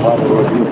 الرحمن الرحيم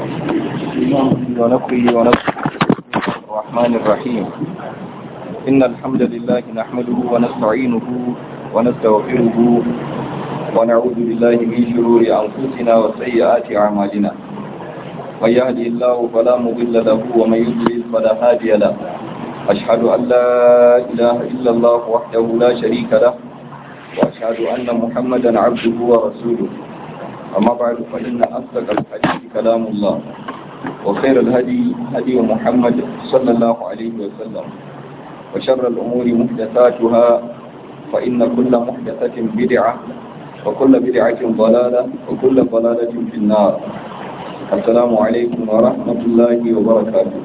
ونقي ونقي الرحمن الرحيم إن الحمد لله نحمده ونستعينه ونستغفره ونعوذ بالله من شرور أنفسنا وسيئات أعمالنا من يهدي الله فلا مضل له ومن يضلل فلا هادي له أشهد أن لا إله إلا الله وحده لا شريك له وأشهد أن محمدا عبده ورسوله أما بعد فإن أصدق الحديث كلام الله وخير الهدي هدي محمد صلى الله عليه وسلم وشر الأمور محدثاتها فإن كل محدثة بدعة وكل بدعة ضلالة وكل ضلالة في النار السلام عليكم ورحمة الله وبركاته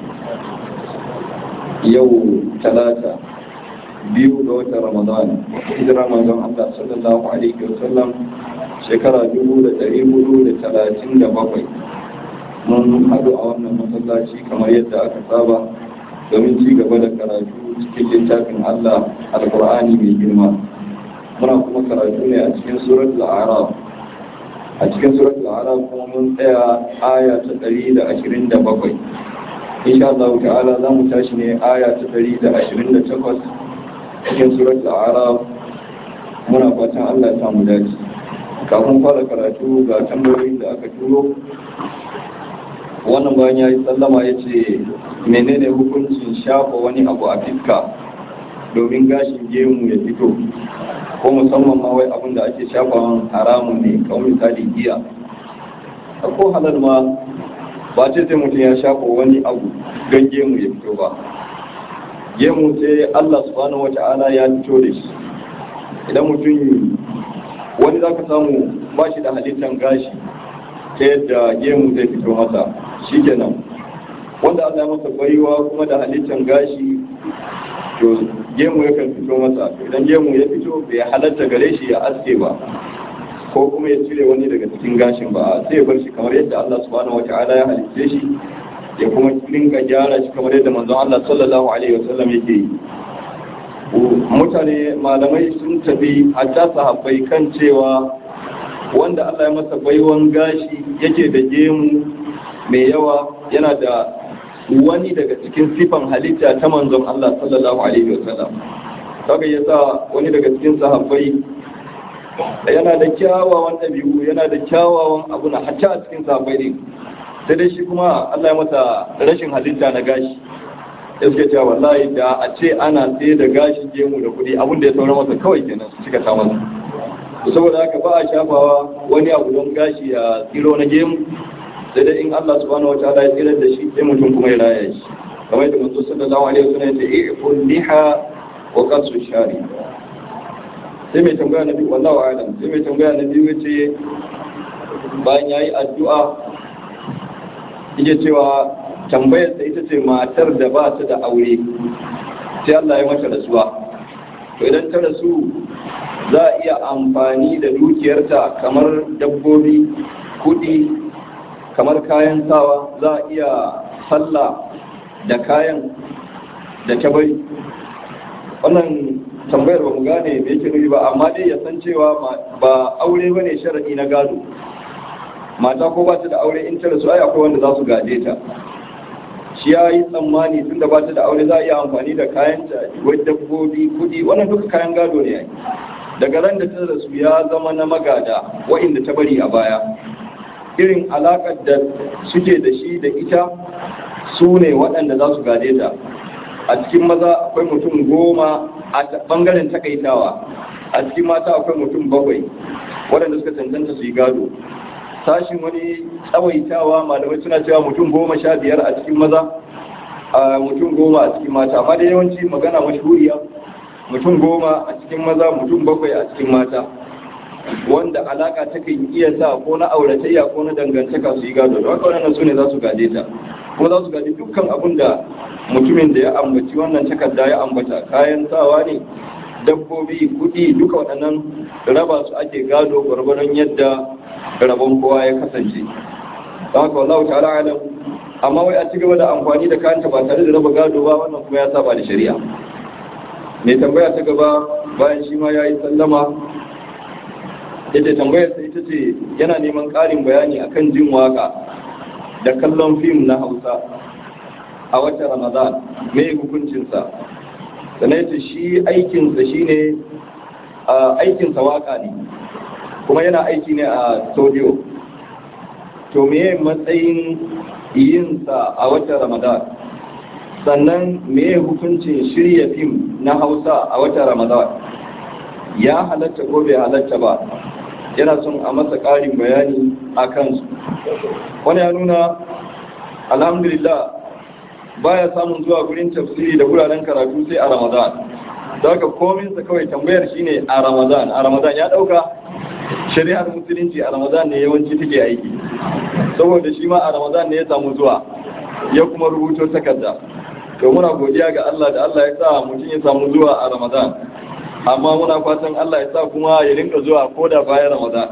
يوم ثلاثة biyu ga watan Ramadan hijira manzon Allah sallallahu alaihi wasallam shekara dubu da ɗari hudu da talatin da bakwai mun haɗu a wannan masallaci kamar yadda aka saba domin ci gaba da karatu cikin littafin Allah alƙur'ani mai girma muna kuma karatu ne a cikin suratul a'raf a cikin suratul a'raf kuma mun tsaya aya ta ɗari da ashirin da bakwai insha Allah ta'ala za mu tashi ne aya ta ɗari da ashirin da takwas cikin surat al'arab muna fatan Allah ya samu dace kafin fara karatu ga tambayoyin da aka turo wannan bayan ya yi sallama ya ce menene hukuncin shafa wani abu a fiska domin gashin gemu ya fito ko musamman ma wai abin da ake shafa haramun ne kawai misali giya ko halal ma ba ce sai mutum ya shafa wani abu don gemu ya fito ba gemu sai Allah subhanahu wata'ala ya fito da shi idan mutum wani za ka samu ba shi da halittar gashi ta yadda gemu zai fito masa shi kenan wanda Allah ya masa baiwa kuma da halittar gashi to gemu ya kan fito masa idan gemu ya fito bai halatta gare shi ya aske ba ko kuma ya cire wani daga cikin gashin ba sai ya bar shi kamar yadda Allah subhanahu wata'ala ya halitte shi ya kuma dinga gyara shi kamar yadda manzon Allah sallallahu alaihi wasallam yake yi mutane malamai sun tafi hatta sahabbai kan cewa wanda Allah ya masa baiwan gashi yake da gemu mai yawa yana da wani daga cikin sifan halitta ta manzon Allah sallallahu alaihi wasallam kaga yasa wani daga cikin sahabbai yana da kyawawan ɗabi'u yana da kyawawan abu na hatta a cikin sahabbai ne sai dai shi kuma Allah ya masa rashin halitta na gashi ya suke cewa wallahi da a ce ana sai da gashi gemu da kuɗi abin da ya saura masa kawai kenan su cika ta masa saboda haka ba a shafawa wani abu don gashi ya tsiro na gemu sai dai in Allah subhanahu wa ta'ala ya tsirar da shi sai mutum kuma ya raya shi kamar yadda manzo sallallahu alaihi wasallam ya ce i'fun liha wa qasu shari sai mai tambaya na biyu wallahu a'lam sai mai tambaya na biyu yace bayan yayi addu'a yake cewa tambayar da ita ce matar da ba ta da aure sai Allah ya mata rasuwa to idan ta rasu za a iya amfani da dukiyarta kamar dabbobi kudi kamar kayan sawa za a iya sallah da kayan da ta bari wannan tambayar ba mu gane me yake nufi ba amma dai ya san cewa ba aure bane sharadi na gado mata ko ba ta da aure in ta rasu ai akwai wanda za su gaje ta shi ya yi tsammani tun da ba ta da aure za a iya amfani da kayan ta wai dabbobi kudi wannan duka kayan gado ne ai daga ran da ta rasu ya zama na magada wa'inda ta bari a baya irin alakar da suke da shi da ita su ne waɗanda za su gaje ta a cikin maza akwai mutum goma a bangaren takaitawa a cikin mata akwai mutum bakwai waɗanda suka cancanta su yi gado sashin wani tsawaitawa malamai suna cewa mutum goma sha biyar a cikin maza a mutum goma a cikin mata amma da yawanci magana mashhuriya mutum goma a cikin maza mutum bakwai a cikin mata wanda alaka ta kan iya sa ko na auratayya ko na dangantaka su yi gado da haka wannan su ne za su gade ta ko za su gade dukkan abin da mutumin da ya ambaci wannan takarda ya ambata kayan sawa ne dabbobi kuɗi duka waɗannan raba su ake gado gwargwaron yadda rabon kowa ya kasance don haka wallahu ta'ala alam amma wai a ci gaba da amfani da kayanta ba tare da raba gado ba wannan kuma ya saba da shari'a mai tambaya ta gaba bayan shi ma ya yi sallama yace tambayar sai ita ce yana neman ƙarin bayani akan jin waka da kallon fim na Hausa a watan Ramadan me hukuncinsa sannan yace shi aikinsa shine aikinsa waka ne kuma yana aiki ne a studio to meye matsayin yinsa a watan Ramadan sannan meye hukuncin shirya fim na Hausa a watan Ramadan ya halatta ko bai halatta ba yana son a masa ƙarin bayani a kansu wani ya nuna alhamdulillah baya samun zuwa gurin tafsiri da wuraren karatu sai a ramadan da haka kominsa kawai tambayar shine a ramadan a ramadan ya ɗauka shari'ar musulunci a ramadan ne yawanci take aiki saboda shi ma a ramadan ne ya samu zuwa ya kuma rubuto takarda to muna godiya ga Allah da Allah ya sa mutum ya samu zuwa a ramadan amma muna fatan Allah ya sa kuma ya rinka zuwa ko da bayan Ramadan.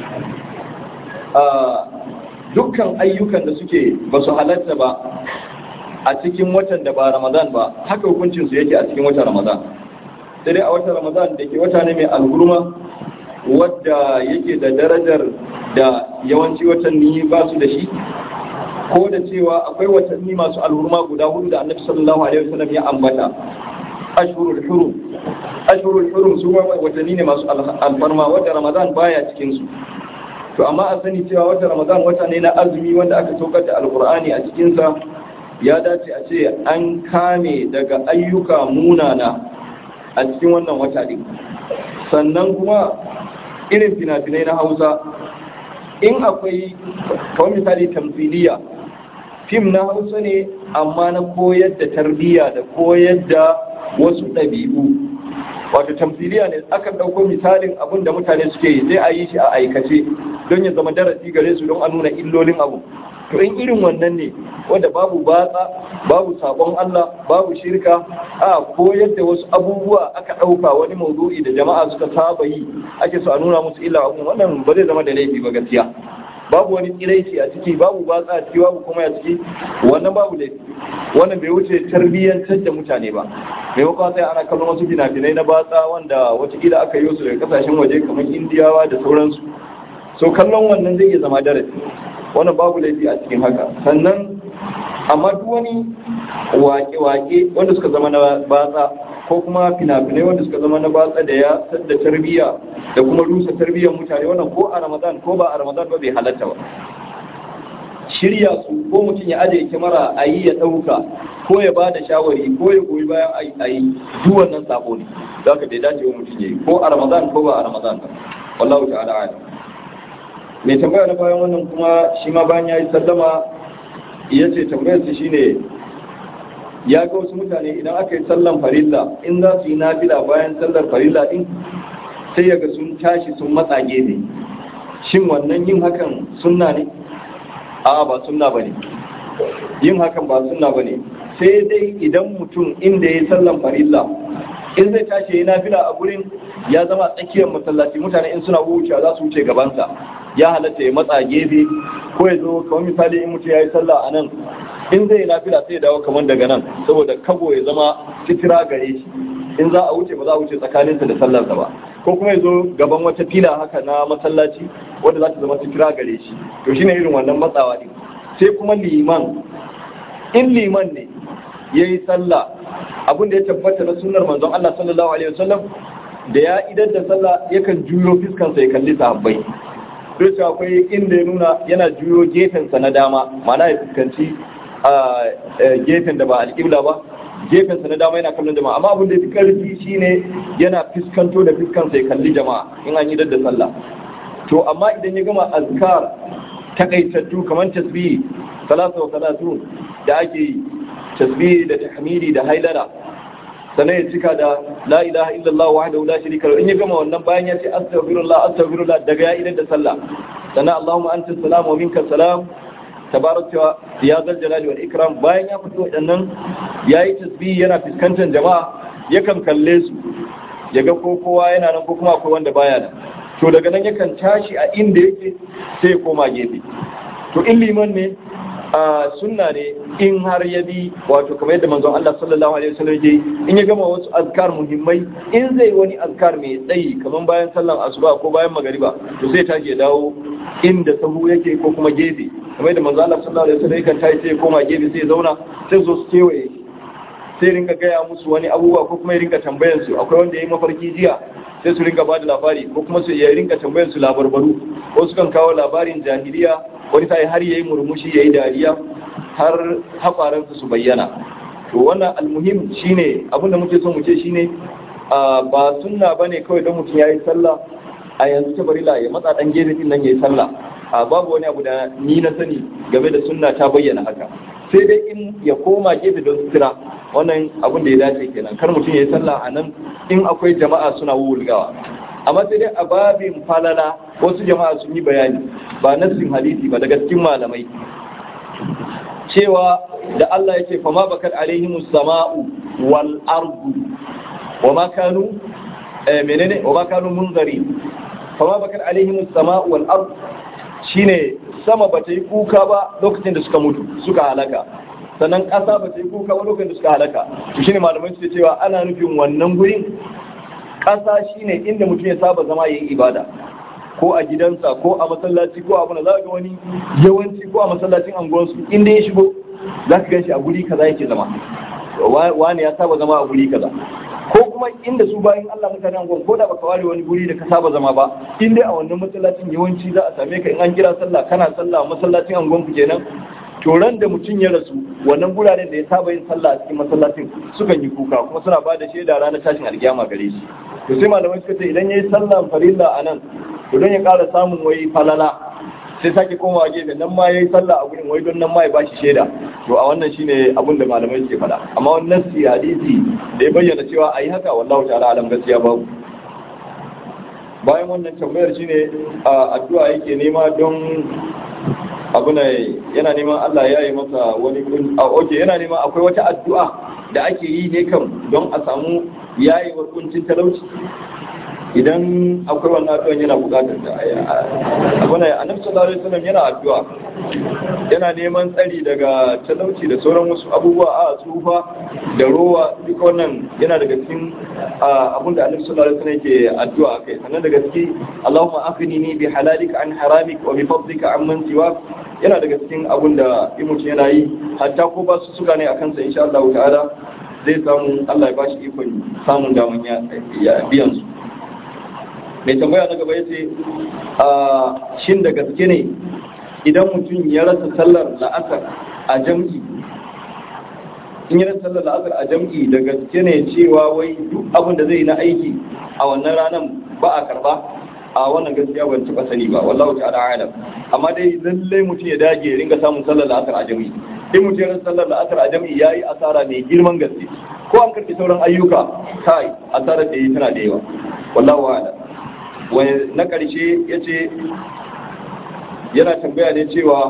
Dukkan ayyukan da suke ba su halatta ba a cikin watan da ba Ramadan ba, haka hukuncinsu yake a cikin watan Ramadan. Sai dai a watan Ramadan da ke wata ne mai alhurma wadda yake da darajar da yawanci watanni ba su da shi, ko da cewa akwai watanni masu alhurma guda hudu da annabi sallallahu alaihi wasallam ya ambata. ashurul hurum ashurul hurum su watanni ne masu alfarma wata ramadan baya cikin su to amma a sani cewa wata ramadan wata ne na azumi wanda aka saukar da alkur'ani a cikin sa ya dace a ce an kame daga ayyuka munana a cikin wannan wata din sannan kuma irin fina-finai na hausa in akwai kawai misali tamfiliya fim na hausa ne amma na koyar da tarbiyya da koyar da wasu ɗabi'u wato tamfiliya ne aka ɗauko misalin abin da mutane suke yi sai a yi shi a aikace don ya zama darasi gare su don a nuna illolin abu to in irin wannan ne wanda babu batsa babu sabon Allah babu shirka a koyar da wasu abubuwa aka ɗauka wani maudu'i da jama'a suka saba yi ake so a nuna musu illa abu wannan ba zai zama da laifi ba gaskiya babu wani tsiraici a ciki babu batsa a ciki babu kuma a ciki wannan babu laifi wannan bai wuce tarbiyyantar da mutane ba maimakon sai ana kallon wasu fina-finai na batsa wanda watakila aka yi su daga kasashen waje kamar indiyawa da sauransu so kallon wannan zai iya zama darasi wannan babu laifi a cikin haka sannan amma duk wani wake-wake wanda suka zama na batsa ko kuma fina-finai wanda suka zama na batsa da ya sadda tarbiyya da kuma rusa tarbiyyar mutane wannan ko a ramadan ko ba a ramadan ba bai halatta ba shirya su ko mutum ya ajiye kyamara a yi ya ɗauka ko ya ba da shawari ko ya goyi bayan a yi duk wannan sabo ne za ka bai dace wa mutum ya yi ko a ramadan ko ba a ramadan ba wallahu ta'ala ala mai tambaya na bayan wannan kuma shi ma bayan ya yi sallama ya ce tambayar su shine ya ga wasu mutane idan aka yi sallan farilla in za su yi nafila bayan sallar farilla din sai ya ga sun tashi sun matsa gefe shin wannan yin hakan sunna ne a'a ba sunna bane yin hakan ba sunna bane sai dai idan mutum inda ya yi sallan farilla in zai tashi ya nafila a gurin ya zama tsakiyar masallaci mutane in suna wucewa za su wuce gabansa ya halatta ya matsa gefe ko ya zo kamar misali in mutum ya yi sallah a nan in zai yi nafila sai ya dawo kamar daga nan saboda kago ya zama sitira gare shi in za a wuce ba za a wuce tsakaninsa da sallarsa ba ko kuma ya zo gaban wata fila haka na masallaci wanda za ta zama sitira gare shi to shine irin wannan matsawa din sai kuma liman in liman ne ya yi sallah abin da ya tabbata na sunnar manzon Allah sallallahu alaihi wasallam da ya idan da sallah yakan juyo fiskansa ya kalli sahabbai duk akwai inda ya nuna yana juyo gefensa na dama mana ya fuskanci a gefen da ba alƙibla ba gefensa na dama yana kallon jama'a amma abin da fi ƙarfi shine yana fuskanto da fuskansa ya kalli jama'a in an yi da sallah to amma idan ya gama azkar takaitattu kamar tasbihi salatu wa salatu da ake yi tasbihi da tahmidi da hailala sannan ya cika da la ilaha illallah wahdahu la sharika lahu in ya gama wannan bayan ya ce astaghfirullah astaghfirullah daga ya idan da sallah sannan allahumma anta salam wa minka salam tabaraka ya zal jalali wal ikram bayan ya fito wadannan yayi tasbih yana fuskantar jama'a yakan kalle su yaga ko kowa yana nan ko kuma akwai wanda baya nan to daga nan yakan tashi a inda yake sai ya koma gefe to in liman ne a sunna ne in har ya bi wato kamar yadda manzon Allah sallallahu alaihi wasallam ya in ya gama wasu azkar muhimmai in zai wani azkar mai tsayi kamar bayan sallan asuba ko bayan magariba to sai tashi ya dawo inda sahu yake ko kuma gefe kamar yadda manzon Allah sallallahu alaihi wasallam yakan tashi sai ya koma gefe sai ya zauna sai zo su kewaye sai rinka gaya musu wani abubuwa ko kuma ya rinka tambayan su akwai wanda ya yi mafarki jiya sai su rinka bada labari ko kuma su ya rinka tambayan su labarbaru ko su kan kawo labarin jahiliya wani sai har yayi murmushi yayi dariya har haƙwaransu su bayyana to wannan almuhim shine abin da muke so mu ce shine ba sunna bane kawai don mutum yayi sallah a yanzu ta barila ya matsa dan gefe din nan yayi sallah a babu wani abu da ni na sani game da sunna ta bayyana haka sai dai in ya koma gefe don sutura wannan abin da ya dace kenan kar mutum yayi sallah a nan in akwai jama'a suna wulgawa amma sai dai a babin falala wasu jama'a sun yi bayani ba nassin hadisi ba daga cikin malamai cewa da Allah yake fama bakar alaihimus sama'u wal ardu wa ma kanu menene wa ma kanu munzari fama bakar alaihimus sama'u wal ardu shine sama bata yi kuka ba lokacin da suka mutu suka halaka sannan ƙasa bata yi kuka ba lokacin da suka halaka to shine malamai suke cewa ana nufin wannan gurin ƙasa shine inda mutum ya saba zama yayin ibada ko a gidansa ko a masallaci ko a abuna za ga wani yawanci ko a masallacin anguwansu inda ya shigo za ka ganshi a guri kaza yake zama wani ya saba zama a guri kaza ko kuma inda su bayan Allah mutanen anguwan ko da baka ware wani guri da ka saba zama ba in dai a wannan masallacin yawanci za a same ka in an kira sallah kana sallah a masallacin anguwan ku kenan to ran da mutum ya rasu wannan guraren da ya saba yin sallah a cikin masallacin sukan yi kuka kuma suna ba da shaida ranar tashin alkiyama gare shi to sai malamai suka ce idan yayi sallan farilla a nan to don ya ƙara samun wai falala sai sake komawa gefe nan ma yayi sallah a gurin wai don nan ma ya bashi shaida to a wannan shine abin da malamai suke faɗa amma wannan nasi hadisi da ya bayyana cewa ayi haka wallahu ta'ala alam gaskiya babu bayan wannan tambayar shine addu'a yake nema don abu ne yana neman Allah ya yi masa wani kun a oke yana neman akwai wata addu'a da ake yi ne kam don a samu yayewar kuncin talauci idan akwai wannan addu'an yana bukatar da abu ne annabi sallallahu alaihi wasallam yana addu'a yana neman tsari daga talauci da sauran wasu abubuwa a tsufa da rowa duka wannan yana daga cikin abun da annabi sallallahu alaihi wasallam yake addu'a kai sannan daga ciki Allahumma afini bi halalika an haramik wa bi fadlika amman siwak yana daga cikin abun da mutum yana yi hatta ko ba su suka ne akan sa insha Allah ta'ala zai samu Allah ya bashi ikon samun daman ya biyan su mai tambaya na gaba ya ce shin da gaske ne idan mutum ya rasa sallar la'asar a jam'i in ya rasa sallar la'asar a jam'i da gaske ne cewa wai duk abin da zai na aiki a wannan ranar ba a karba a wannan gaskiya ban taɓa sani ba wallahu ta'ala alam amma dai lallai mutum ya dage ya ringa samun sallar la'asar a jam'i in mutum ya rasa sallar la'asar a jam'i yayi asara mai girman gaske ko an karɓi sauran ayyuka kai asarar da yi tana da yawa wallahu a'lam wani na ƙarshe ya ce yana tambaya ne cewa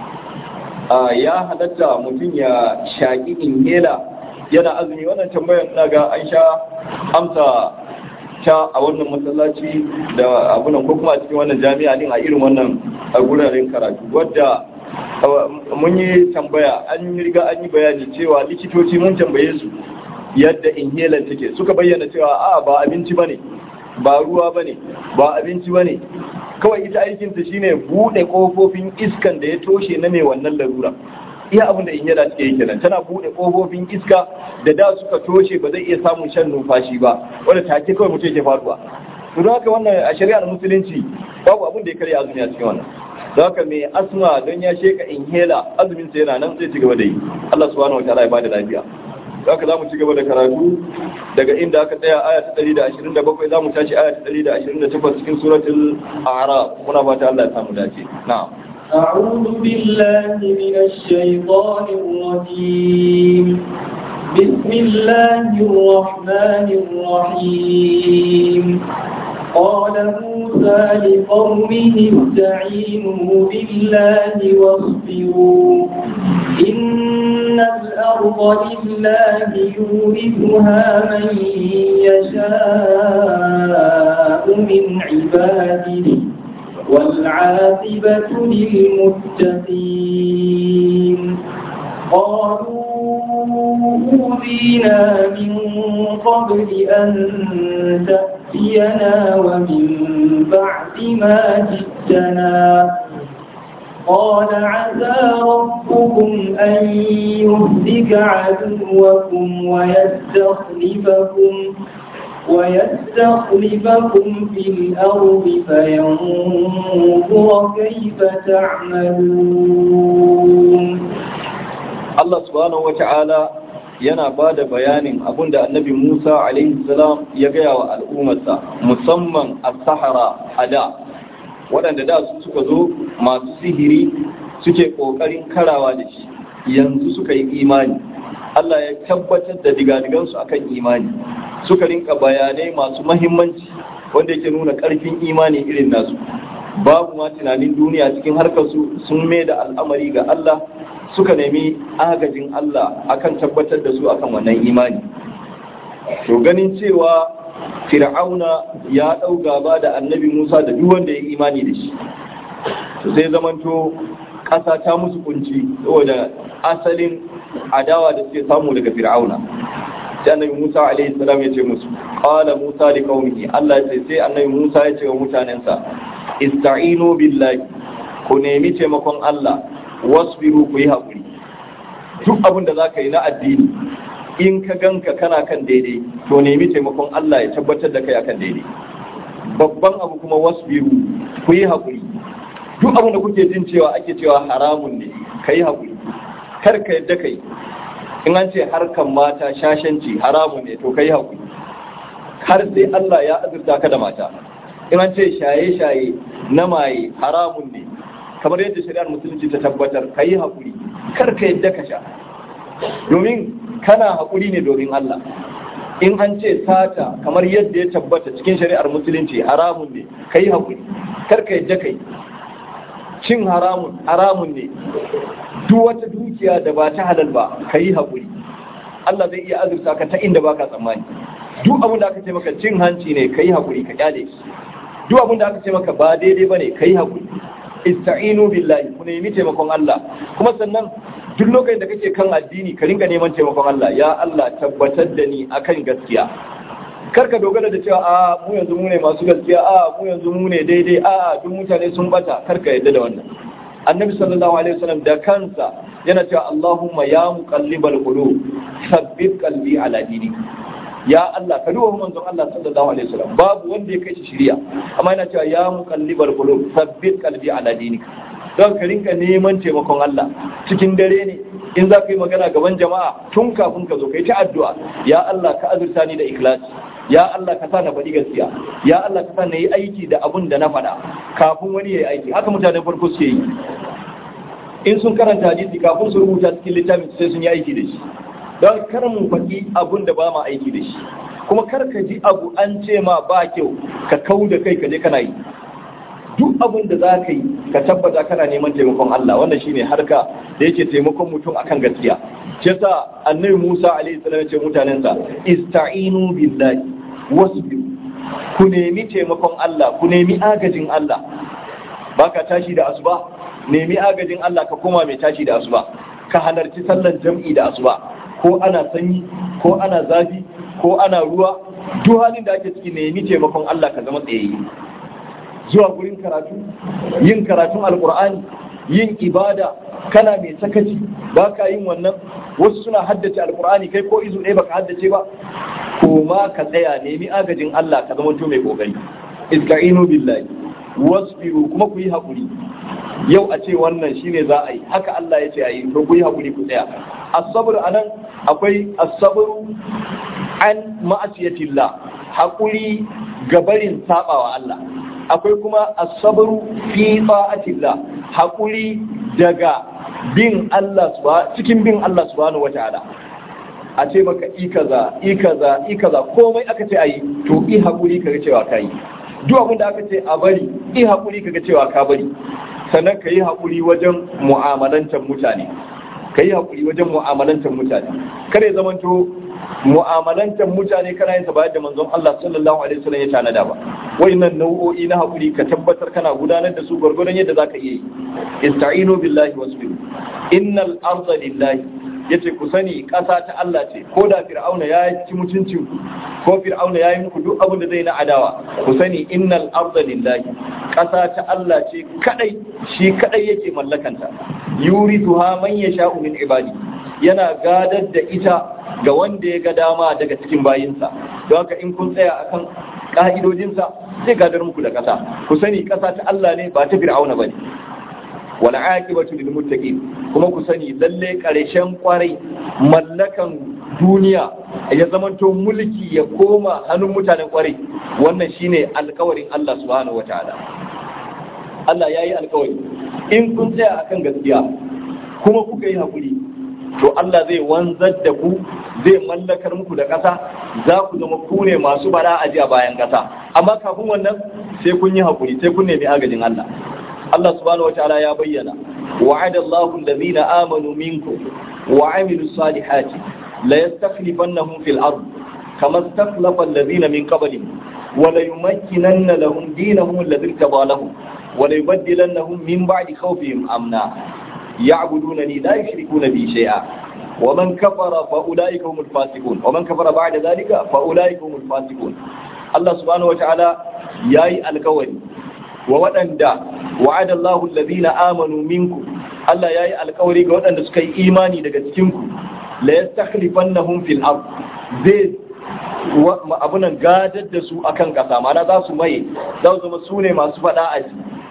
ya halatta mutum ya shaƙi inhela yana azumi wannan tambayar na ga an sha amsa ta a wannan masallaci da abunan ko kuma a cikin wannan jami'a din a irin wannan a guraren karatu wadda mun yi tambaya an yi riga an yi bayani cewa likitoci mun tambaye su yadda inhaler take suka bayyana cewa a ba abinci bane ba ruwa ba ne ba abinci ba ne kawai ita aikinta shine buɗe ƙofofin iskan da ya toshe na mai wannan larura iya abin da inyala take yi kenan tana buɗe ƙofofin iska da da suka toshe ba zai iya samun shan numfashi ba wanda take kawai mutum yake faduwa to don haka wannan a shari'ar musulunci babu abin da ya karya azumi a cikin wannan don haka mai asma don ya sheka inhela azumin sa yana nan zai ci gaba da yi Allah subhanahu wa ta'ala ya bada lafiya haka za mu ci gaba da karatu daga inda aka tsaya aya ta 127 za mu tashi aya ta 128 cikin suratul a'raf muna fata Allah ya samu dace na'am أعوذ بالله من الشيطان الرجيم بسم الله الرحمن الرحيم قال موسى لقومه استعينوا بالله واصبروا إن الأرض لله يورثها من يشاء من عباده والعاقبة للمتقين قبل أن تأتينا ومن بعد ما جئتنا قال عسى ربكم أن يهلك عدوكم ويستخلفكم ويستخلفكم في الأرض فينظر كيف تعملون Allah subhanahu wata'ala yana ba da bayanin abinda annabi Musa alaihi salam ya gaya wa al'ummarsa musamman a sahara a da waɗanda da su suka zo masu sihiri suke ƙoƙarin karawa da shi yanzu suka yi imani Allah ya tabbatar da digadigansu akan imani suka rinka bayanai masu mahimmanci wanda yake nuna ƙarfin imani irin nasu babu ma tunanin duniya cikin harkarsu sun mai da al'amari ga Allah suka nemi agajin Allah akan tabbatar da su akan wannan imani to ganin cewa fir'auna ya ɗau gaba da annabi Musa da duk wanda ya imani da shi to sai zamanto ƙasa ta musu kunci saboda asalin adawa da suke samu daga fir'auna sai annabi Musa alaihi salam ya ce musu qala Musa li qaumihi Allah ya ce sai annabi Musa ya ce wa mutanensa ista'inu billahi ku nemi taimakon Allah wasbiru ku yi haƙuri duk abin da za ka yi na addini in ka ganka kana kan daidai to nemi taimakon Allah ya tabbatar da kai akan daidai babban abu kuma wasbiru ku yi haƙuri duk abin da kuke jin cewa ake cewa haramun ne ka yi haƙuri kar ka yadda kai in an ce harkan mata shashanci haramun ne to ka yi haƙuri har sai Allah ya azurta ka da mata in an ce shaye-shaye na maye haramun ne kamar yadda shari'ar musulunci ta tabbatar ka yi haƙuri kar ka yadda ka sha domin kana haƙuri ne domin Allah in an ce sata kamar yadda ya tabbata cikin shari'ar musulunci haramun ne ka yi haƙuri kar ka yadda ka yi cin haramun haramun ne duk wata dukiya da ba ta halal ba ka yi haƙuri Allah zai iya azurta ka ta inda baka tsammani duk abin da aka ce maka cin hanci ne ka yi haƙuri ka kyale shi duk abin da aka ce maka ba daidai ba ne ka yi haƙuri ista'inu billahi ku nemi taimakon Allah kuma sannan duk lokacin da kake kan addini ka ringa neman taimakon Allah ya Allah tabbatar da ni akan gaskiya karka dogara da cewa a mu yanzu mu ne masu gaskiya a mu yanzu mu ne daidai a duk mutane sun bata karka yadda da wannan annabi sallallahu alaihi wasallam da kansa yana cewa Allahumma ya muqallibal qulub thabbit qalbi ala dinik ya Allah ka duba manzon Allah sallallahu alaihi wasallam babu wanda ya kai shi shiriya amma yana cewa ya muqallibal qulub thabbit qalbi ala dinik don ka rinka neman taimakon Allah cikin dare ne in za ka yi magana gaban jama'a tun kafin ka zo kai ta addu'a ya Allah ka azurta ni da ikhlasi ya Allah ka sa na faɗi gaskiya ya Allah ka sa na yi aiki da abun da na faɗa kafin wani ya yi aiki haka mutanen farko suke yi in sun karanta hadisi kafin su rubuta cikin littafin sai sun yi aiki da shi don kar mu faɗi abun da ba ma aiki da shi kuma kar ka ji abu an ce ma ba kyau ka kau da kai ka je kana yi duk abin da za ka yi ka tabbata kana neman taimakon Allah wannan shine harka da yake taimakon mutum akan gaskiya shi yasa annabi Musa alaihi salam ya ce mutanensa ista'inu billahi wasbiru ku nemi taimakon Allah ku nemi agajin Allah baka tashi da asuba nemi agajin Allah ka koma mai tashi da asuba ka halarci sallar jam'i da asuba ko ana sanyi ko ana zafi ko ana ruwa duk halin da ake ciki nemi taimakon Allah ka zama tsayayye zuwa gurin karatu yin karatun alkur'ani yin ibada kana mai sakaci ba ka yin wannan wasu suna haddace alkur'ani kai ko izu ɗaya baka haddace ba ko ma ka tsaya nemi agajin Allah ka zama mai kokari iska'inu billahi wasbiru kuma ku yi haƙuri yau a ce wannan shine za a yi haka Allah ya ce a yi to ku yi haƙuri ku tsaya as-sabr anan akwai as-sabru an ma'asiyatillah haƙuri gabarin sabawa Allah akwai kuma asabaru fi ta'atillah hakuri daga bin Allah cikin bin Allah subhanahu wataala a ce maka ikaza ikaza ikaza komai aka ce ayi to i hakuri kaga cewa kai duk abin da aka ce a bari i hakuri kaga cewa ka bari sannan ka yi hakuri wajen mu'amalantar mutane ka yi hakuri wajen mu'amalantar mutane kare zamanto mu'amalantar mutane kana yin bayar da manzon Allah sallallahu alaihi wasallam ya tanada ba wayannan nau'o'i na hakuri ka tabbatar kana gudanar da su gurgurdan yadda zaka iya yi ista'inu billahi wasbiru innal arda lillahi yace ku sani ƙasa ta Allah ce ko da fir'auna ya ci mutuncin ku ko fir'auna ya yi muku duk abin da zai na adawa ku sani innal arda lillahi ƙasa ta Allah ce kadai shi kadai yake mallakanta yurithuha man yasha'u min ibadi yana gadar da ita ga wanda ya ga dama daga cikin bayinsa don haka in kun tsaya akan ka'idojinsa zai gadar muku da ƙasa ku sani ƙasa ta Allah ne ba ta fir'auna bane wal aqibatu lil muttaqin kuma ku sani lalle ƙarshen kwarai mallakan duniya ya zamanto mulki ya koma hannun mutanen kwarai wannan shine alƙawarin Allah subhanahu wataala Allah yayi alƙawari in kun tsaya akan gaskiya kuma kuka yi hakuri to Allah zai wanzar da ku zai mallakar muku da ƙasa za ku zama ku ne masu bara a a bayan ƙasa amma kafin wannan sai kun yi hakuri sai kun nemi agajin Allah Allah subhanahu wataala ya bayyana wa'ada Allahu allazina amanu minkum wa 'amilus salihati la yastakhlifannahum fil ard kama istakhlafa allazina min qablihim wa la yumakkinanna lahum dinahum alladhi irtada lahum wa la yubaddilannahum min ba'di khawfihim amna يعبدونني لا يشركون بي شيئا ومن كفر فأولئك هم الفاسقون ومن كفر بعد ذلك فأولئك هم الفاسقون الله سبحانه وتعالى ياي الكوري وودندا وعد الله الذين آمنوا منكم Allah ya yi alkawari ga waɗanda suka yi imani daga cikinku la yastakhlifannahum fil ard zai abunan gadar da su akan ƙasa mana za su maye za su zama su ne masu faɗa a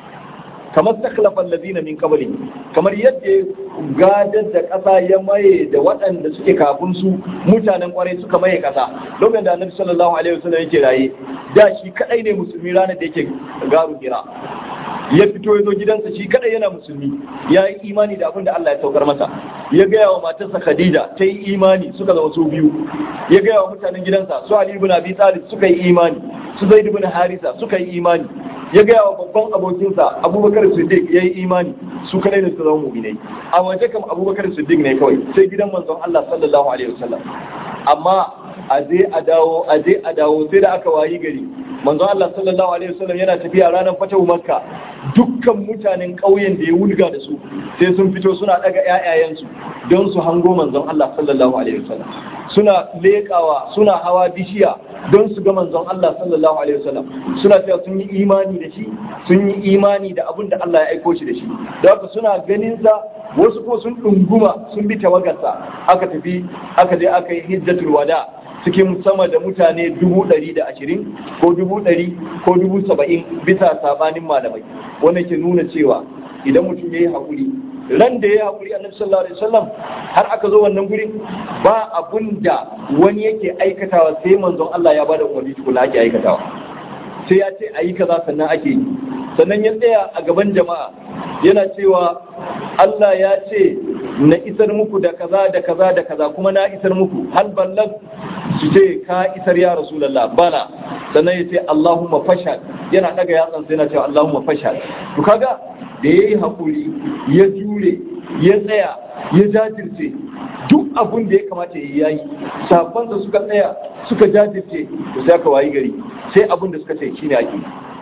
kamar takhlafa allazina min qabli kamar yadda gadar da ƙasa ya maye da waɗanda suke kafin su mutanen kwarai suka maye ƙasa lokacin da annabi sallallahu alaihi wasallam yake raye da shi kadai ne musulmi ranar da yake garu gira ya fito ya zo gidansa shi kadai yana musulmi ya yi imani da abin da Allah ya saukar masa ya gaya wa matarsa Khadija ta yi imani suka zama su biyu ya gaya wa mutanen gidansa su Ali ibn Abi Talib suka yi imani su Zaid ibn Harisa suka yi imani ya gaya wa babban abokinsa Abubakar Siddiq ya yi imani su kadai ne su zama mu'minai a waje kam Abubakar Siddiq ne kawai sai gidan manzon Allah sallallahu alaihi wasallam amma a je a dawo a je a dawo sai da aka wayi gari manzo Allah sallallahu alaihi wasallam yana tafiya ranar fatahu makka dukkan mutanen ƙauyen da ya wulga da su sai sun fito suna daga ƴaƴayensu don su hango manzon Allah sallallahu alaihi wasallam suna leƙawa suna hawa bishiya don su ga manzon Allah sallallahu alaihi wasallam suna cewa sun yi imani da shi sun yi imani da abin da Allah ya aiko shi da shi da haka suna ganin sa wasu ko sun ɗunguma sun bi tawagarsa aka tafi aka je aka yi hijjatul wada cikin sama da mutane dubu ɗari da ashirin ko dubu ɗari ko dubu saba'in bisa sabanin malamai wanda ke nuna cewa idan mutum ya yi haƙuri ran da ya yi haƙuri annabi sallallahu alaihi wasallam har aka zo wannan gurin ba abun da wani yake aikatawa sai manzon Allah ya bada umarni tukuna ake aikatawa sai ya ce a yi kaza sannan ake yi sannan ya tsaya a gaban jama'a yana cewa Allah ya ce na isar muku da kaza da kaza da kaza kuma na isar muku hal ballag su ce ka isar ya rasulullah bala sannan ya ce Allahumma fashal yana daga yatsan sai yana cewa Allahumma fashal to kaga da yayi hakuri ya jure ya tsaya ya jajirce duk abun da ya kamata ya yi sabon da suka tsaya suka jajirce to sai aka wayi gari sai abun da suka ce shine ake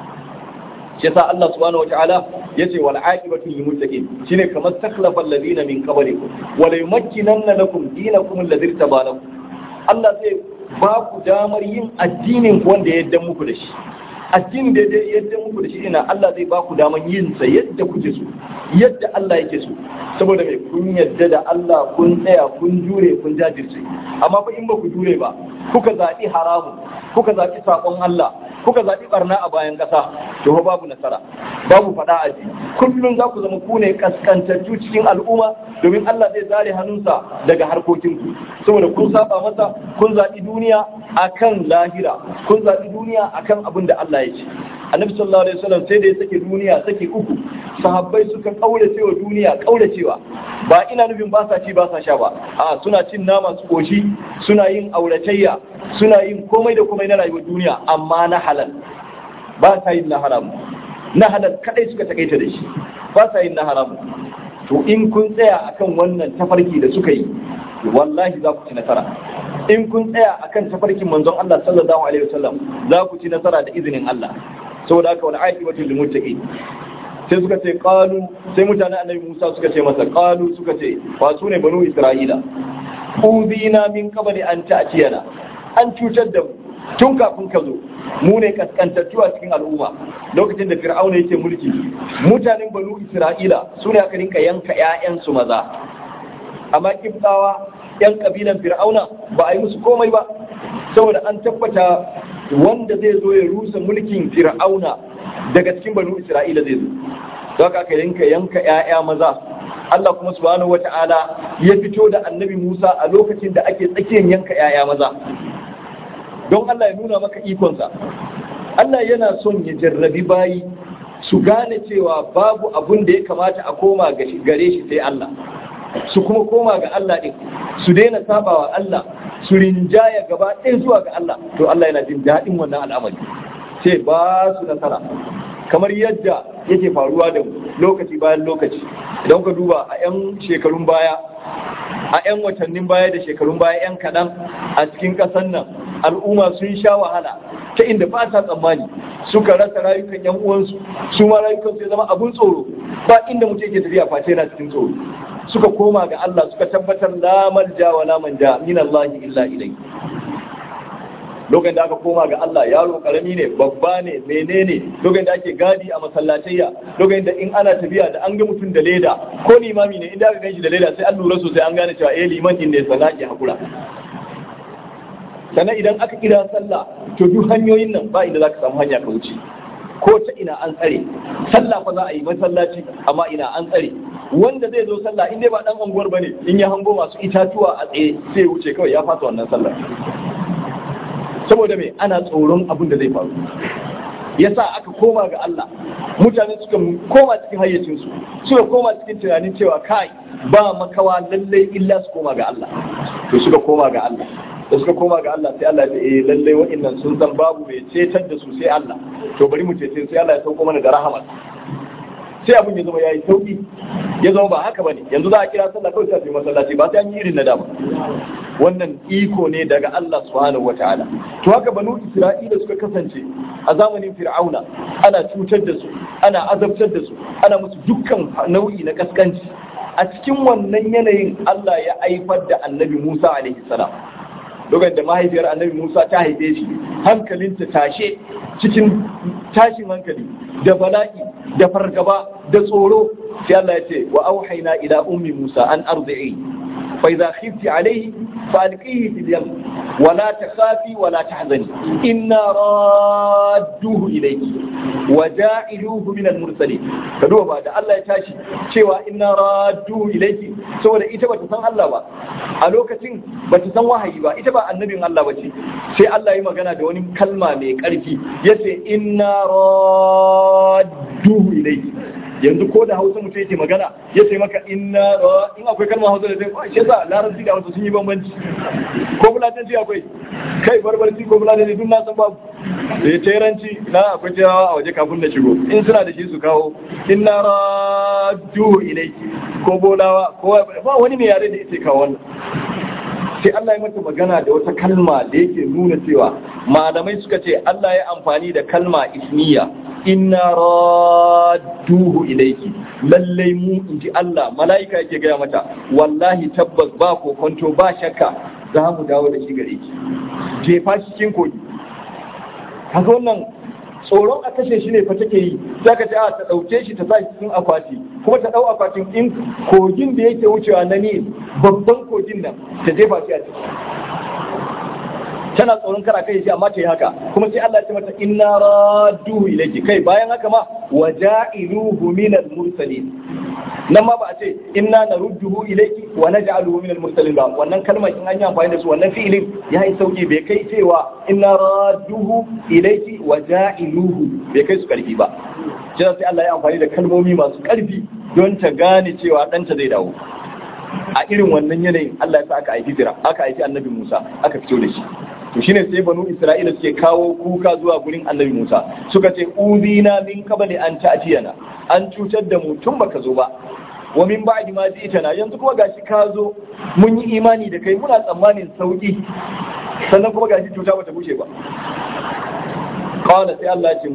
shi yasa Allah subhanahu wataala yace wal aqibatu lil muttaqin shine kamar takhlafa alladhina min qablikum wa la yumakkinanna lakum dinakum alladhi tabalakum Allah zai ba ku damar yin addinin wanda ya yadda muku da shi addinin da ya yadda muku da shi ina Allah zai ba ku damar yin sa yadda kuke so yadda Allah yake so saboda mai kun yadda da Allah kun tsaya kun jure kun jajirce amma fa in ba ku jure ba kuka zaɓi haramun kuka zaɓi saƙon Allah kuka zaɓi barna a bayan ƙasa to fa babu nasara babu faɗa a ji kullum za ku zama ku ne kaskantattu cikin al'umma domin Allah zai zare hannunsa daga harkokinku saboda kun saba masa kun zaɓi duniya akan lahira kun zaɓi duniya akan abin da Allah ya ce annabi sallallahu alaihi wasallam sai da ya sake duniya sake uku sahabbai suka kaurace wa duniya kauracewa ba ina nufin ba sa ci ba sa sha ba a suna cin nama su koshi suna yin auratayya suna yin komai da komai na rayuwar duniya amma na halal ba sa yin na haram na halal kadai suka takaita da shi ba sa yin na haram to in kun tsaya akan wannan tafarki da suka yi wallahi za ku ci nasara in kun tsaya akan tafarkin manzon Allah sallallahu alaihi wasallam za ku ci nasara da izinin Allah saboda haka wal aqibatu lil muttaqin sai suka ce qalu sai mutanen annabi Musa suka ce masa qalu suka ce ba su ne banu Isra'ila udina min qabli an ta'tiyana an cutar da mu tun kafin ka zo mu ne kaskantattu a cikin al'umma lokacin da fir'auna yake mulki mutanen banu Isra'ila su ne aka rinka yanka 'ya'yansu maza amma kibtawa yan kabilan fir'auna ba a yi musu komai ba saboda an tabbata wanda zai zo ya rusa mulkin fir'auna daga cikin banu isra'ila zai zo don haka yanka yanka 'ya'ya maza Allah kuma subhanahu wata'ala ya fito da annabi Musa a lokacin da ake tsakiyar yanka 'ya'ya maza don Allah ya nuna maka ikonsa Allah yana son ya jarrabi bayi su gane cewa babu abun da ya kamata a koma gare shi sai Allah su kuma koma ga Allah ɗin su daina sabawa Allah su rinjaya gaba ɗaya zuwa ga Allah to Allah yana jin daɗin wannan al'amari sai ba su nasara kamar yadda yake faruwa da lokaci bayan lokaci idan ka duba a 'yan shekarun baya a 'yan watannin baya da shekarun baya 'yan kaɗan a cikin ƙasar nan al'umma sun sha wahala ta inda ba ta tsammani suka rasa rayukan 'yan uwansu su ma rayukan su zama abun tsoro ba inda mutum yake tafiya face yana cikin tsoro suka koma ga Allah suka tabbatar la malja wa la manja min Allah illa ilai lokacin da aka koma ga Allah yaro karami ne babba ne menene lokacin da ake gadi a masallatayya lokacin da in ana tafiya da an ga mutum da leda ko limami ne inda aka ganshi da leda sai an lura sosai an gane cewa eh liman din ne sana ke hakura sannan idan aka kira sallah to duk hanyoyin nan ba inda zaka samu hanya ka wuce ko ta ina an tsare sallah fa za a yi masallaci amma ina an tsare wanda zai zo sallah in dai ba dan unguwar bane in ya hango masu itatuwa a tsaye sai ya wuce kawai ya fasa wannan sallah saboda me ana tsoron abin da zai faru yasa aka koma ga Allah mutane suka koma cikin hayyacinsu suka koma cikin tunanin cewa kai ba makawa lallai illa su koma ga Allah to suka koma ga Allah da suka koma ga Allah sai Allah ya ce eh lallai wa'annan sun san babu mai cetar da su sai Allah to bari mu cece sai Allah ya sauko mana da rahama sai abin ya zama yayi sauki ya zama ba haka bane yanzu za a kira sallah kawai sai masallaci ba sai an yi irin na dama wannan iko ne daga Allah subhanahu wataala to haka banu Isra'ila suka kasance a zamanin Fir'auna ana cutar da su ana azabtar da su ana musu dukkan nau'i na kaskanci a cikin wannan yanayin Allah ya aifar da Annabi Musa alaihi salam lokacin da mahaifiyar Annabi Musa ta haife shi hankalinta tashe cikin tashin hankali da bala'i da fargaba da tsoro sai Allah ya ce wa auhayna ila ummi Musa an arzi'i fa idza khifti alayhi fa alqihi fil yam wa la takhafi wa la tahzani inna radduhu ilayki wa ja'iluhu min al mursalin ka duba da Allah ya tashi cewa inna radduhu ilayki saboda ita bata san Allah ba a lokacin bata san wahayi ba ita ba annabin Allah bace sai Allah ya magana da wani kalma mai karfi yace inna radduhu ilayki yanzu ko da hausa mutum yake magana ya ce maka inna in akwai kalmar hausa da zai shi yasa larabci da hausa sun yi bambanci ko fulatanci akwai kai barbarci ko fulatanci duk na san babu da ya teranci na akwai terawa a waje kafin da shigo in suna da shi su kawo inna raddu ilaiki ko bolawa ko ba wani mai yare da yake kawo wannan sai Allah ya mata magana da wata kalma da yake nuna cewa malamai suka ce Allah ya amfani da kalma ismiya inna radduhu ilayki lallai mu inji Allah mala'ika yake gaya mata wallahi tabbas ba kokonto ba shakka za mu dawo da shi gare ki jefa shi cikin kogi kaga wannan tsoron a kashe shi ne fa take yi za ka ce a ta ɗauke shi ta sa shi cikin akwati kuma ta ɗau akwatin in kogin da yake wucewa na ne babban kogin nan ta jefa shi a ciki tana tsoron kara kai shi amma ta yi haka kuma sai Allah ya ce mata inna radduhu ilayki kai bayan haka ma waja'iluhu minal mursalin nan ma ba a ce inna narudduhu ilayki wa naj'aluhu minal mursalin ba wannan kalmar in an yi amfani da su wannan fi'ilin ya yi sauki bai kai cewa inna radduhu ilayki wa ja'iluhu bai kai su karfi ba jira sai Allah ya amfani da kalmomi masu karfi don ta gane cewa ɗanta zai dawo a irin wannan yanayin Allah ya sa aka aiki jira aka aiki annabi Musa aka fito da shi to shine sai banu Isra'ila suke kawo kuka zuwa gurin annabi Musa suka ce uzina min qabli an ta'tiyana an cutar da mu tun baka zo ba wa min ba'di ma ji'tana yanzu kuma gashi ka zo mun yi imani da kai muna tsammanin sauki sannan kuma gashi cuta bata bushe ba qala sai Allah ya ce musu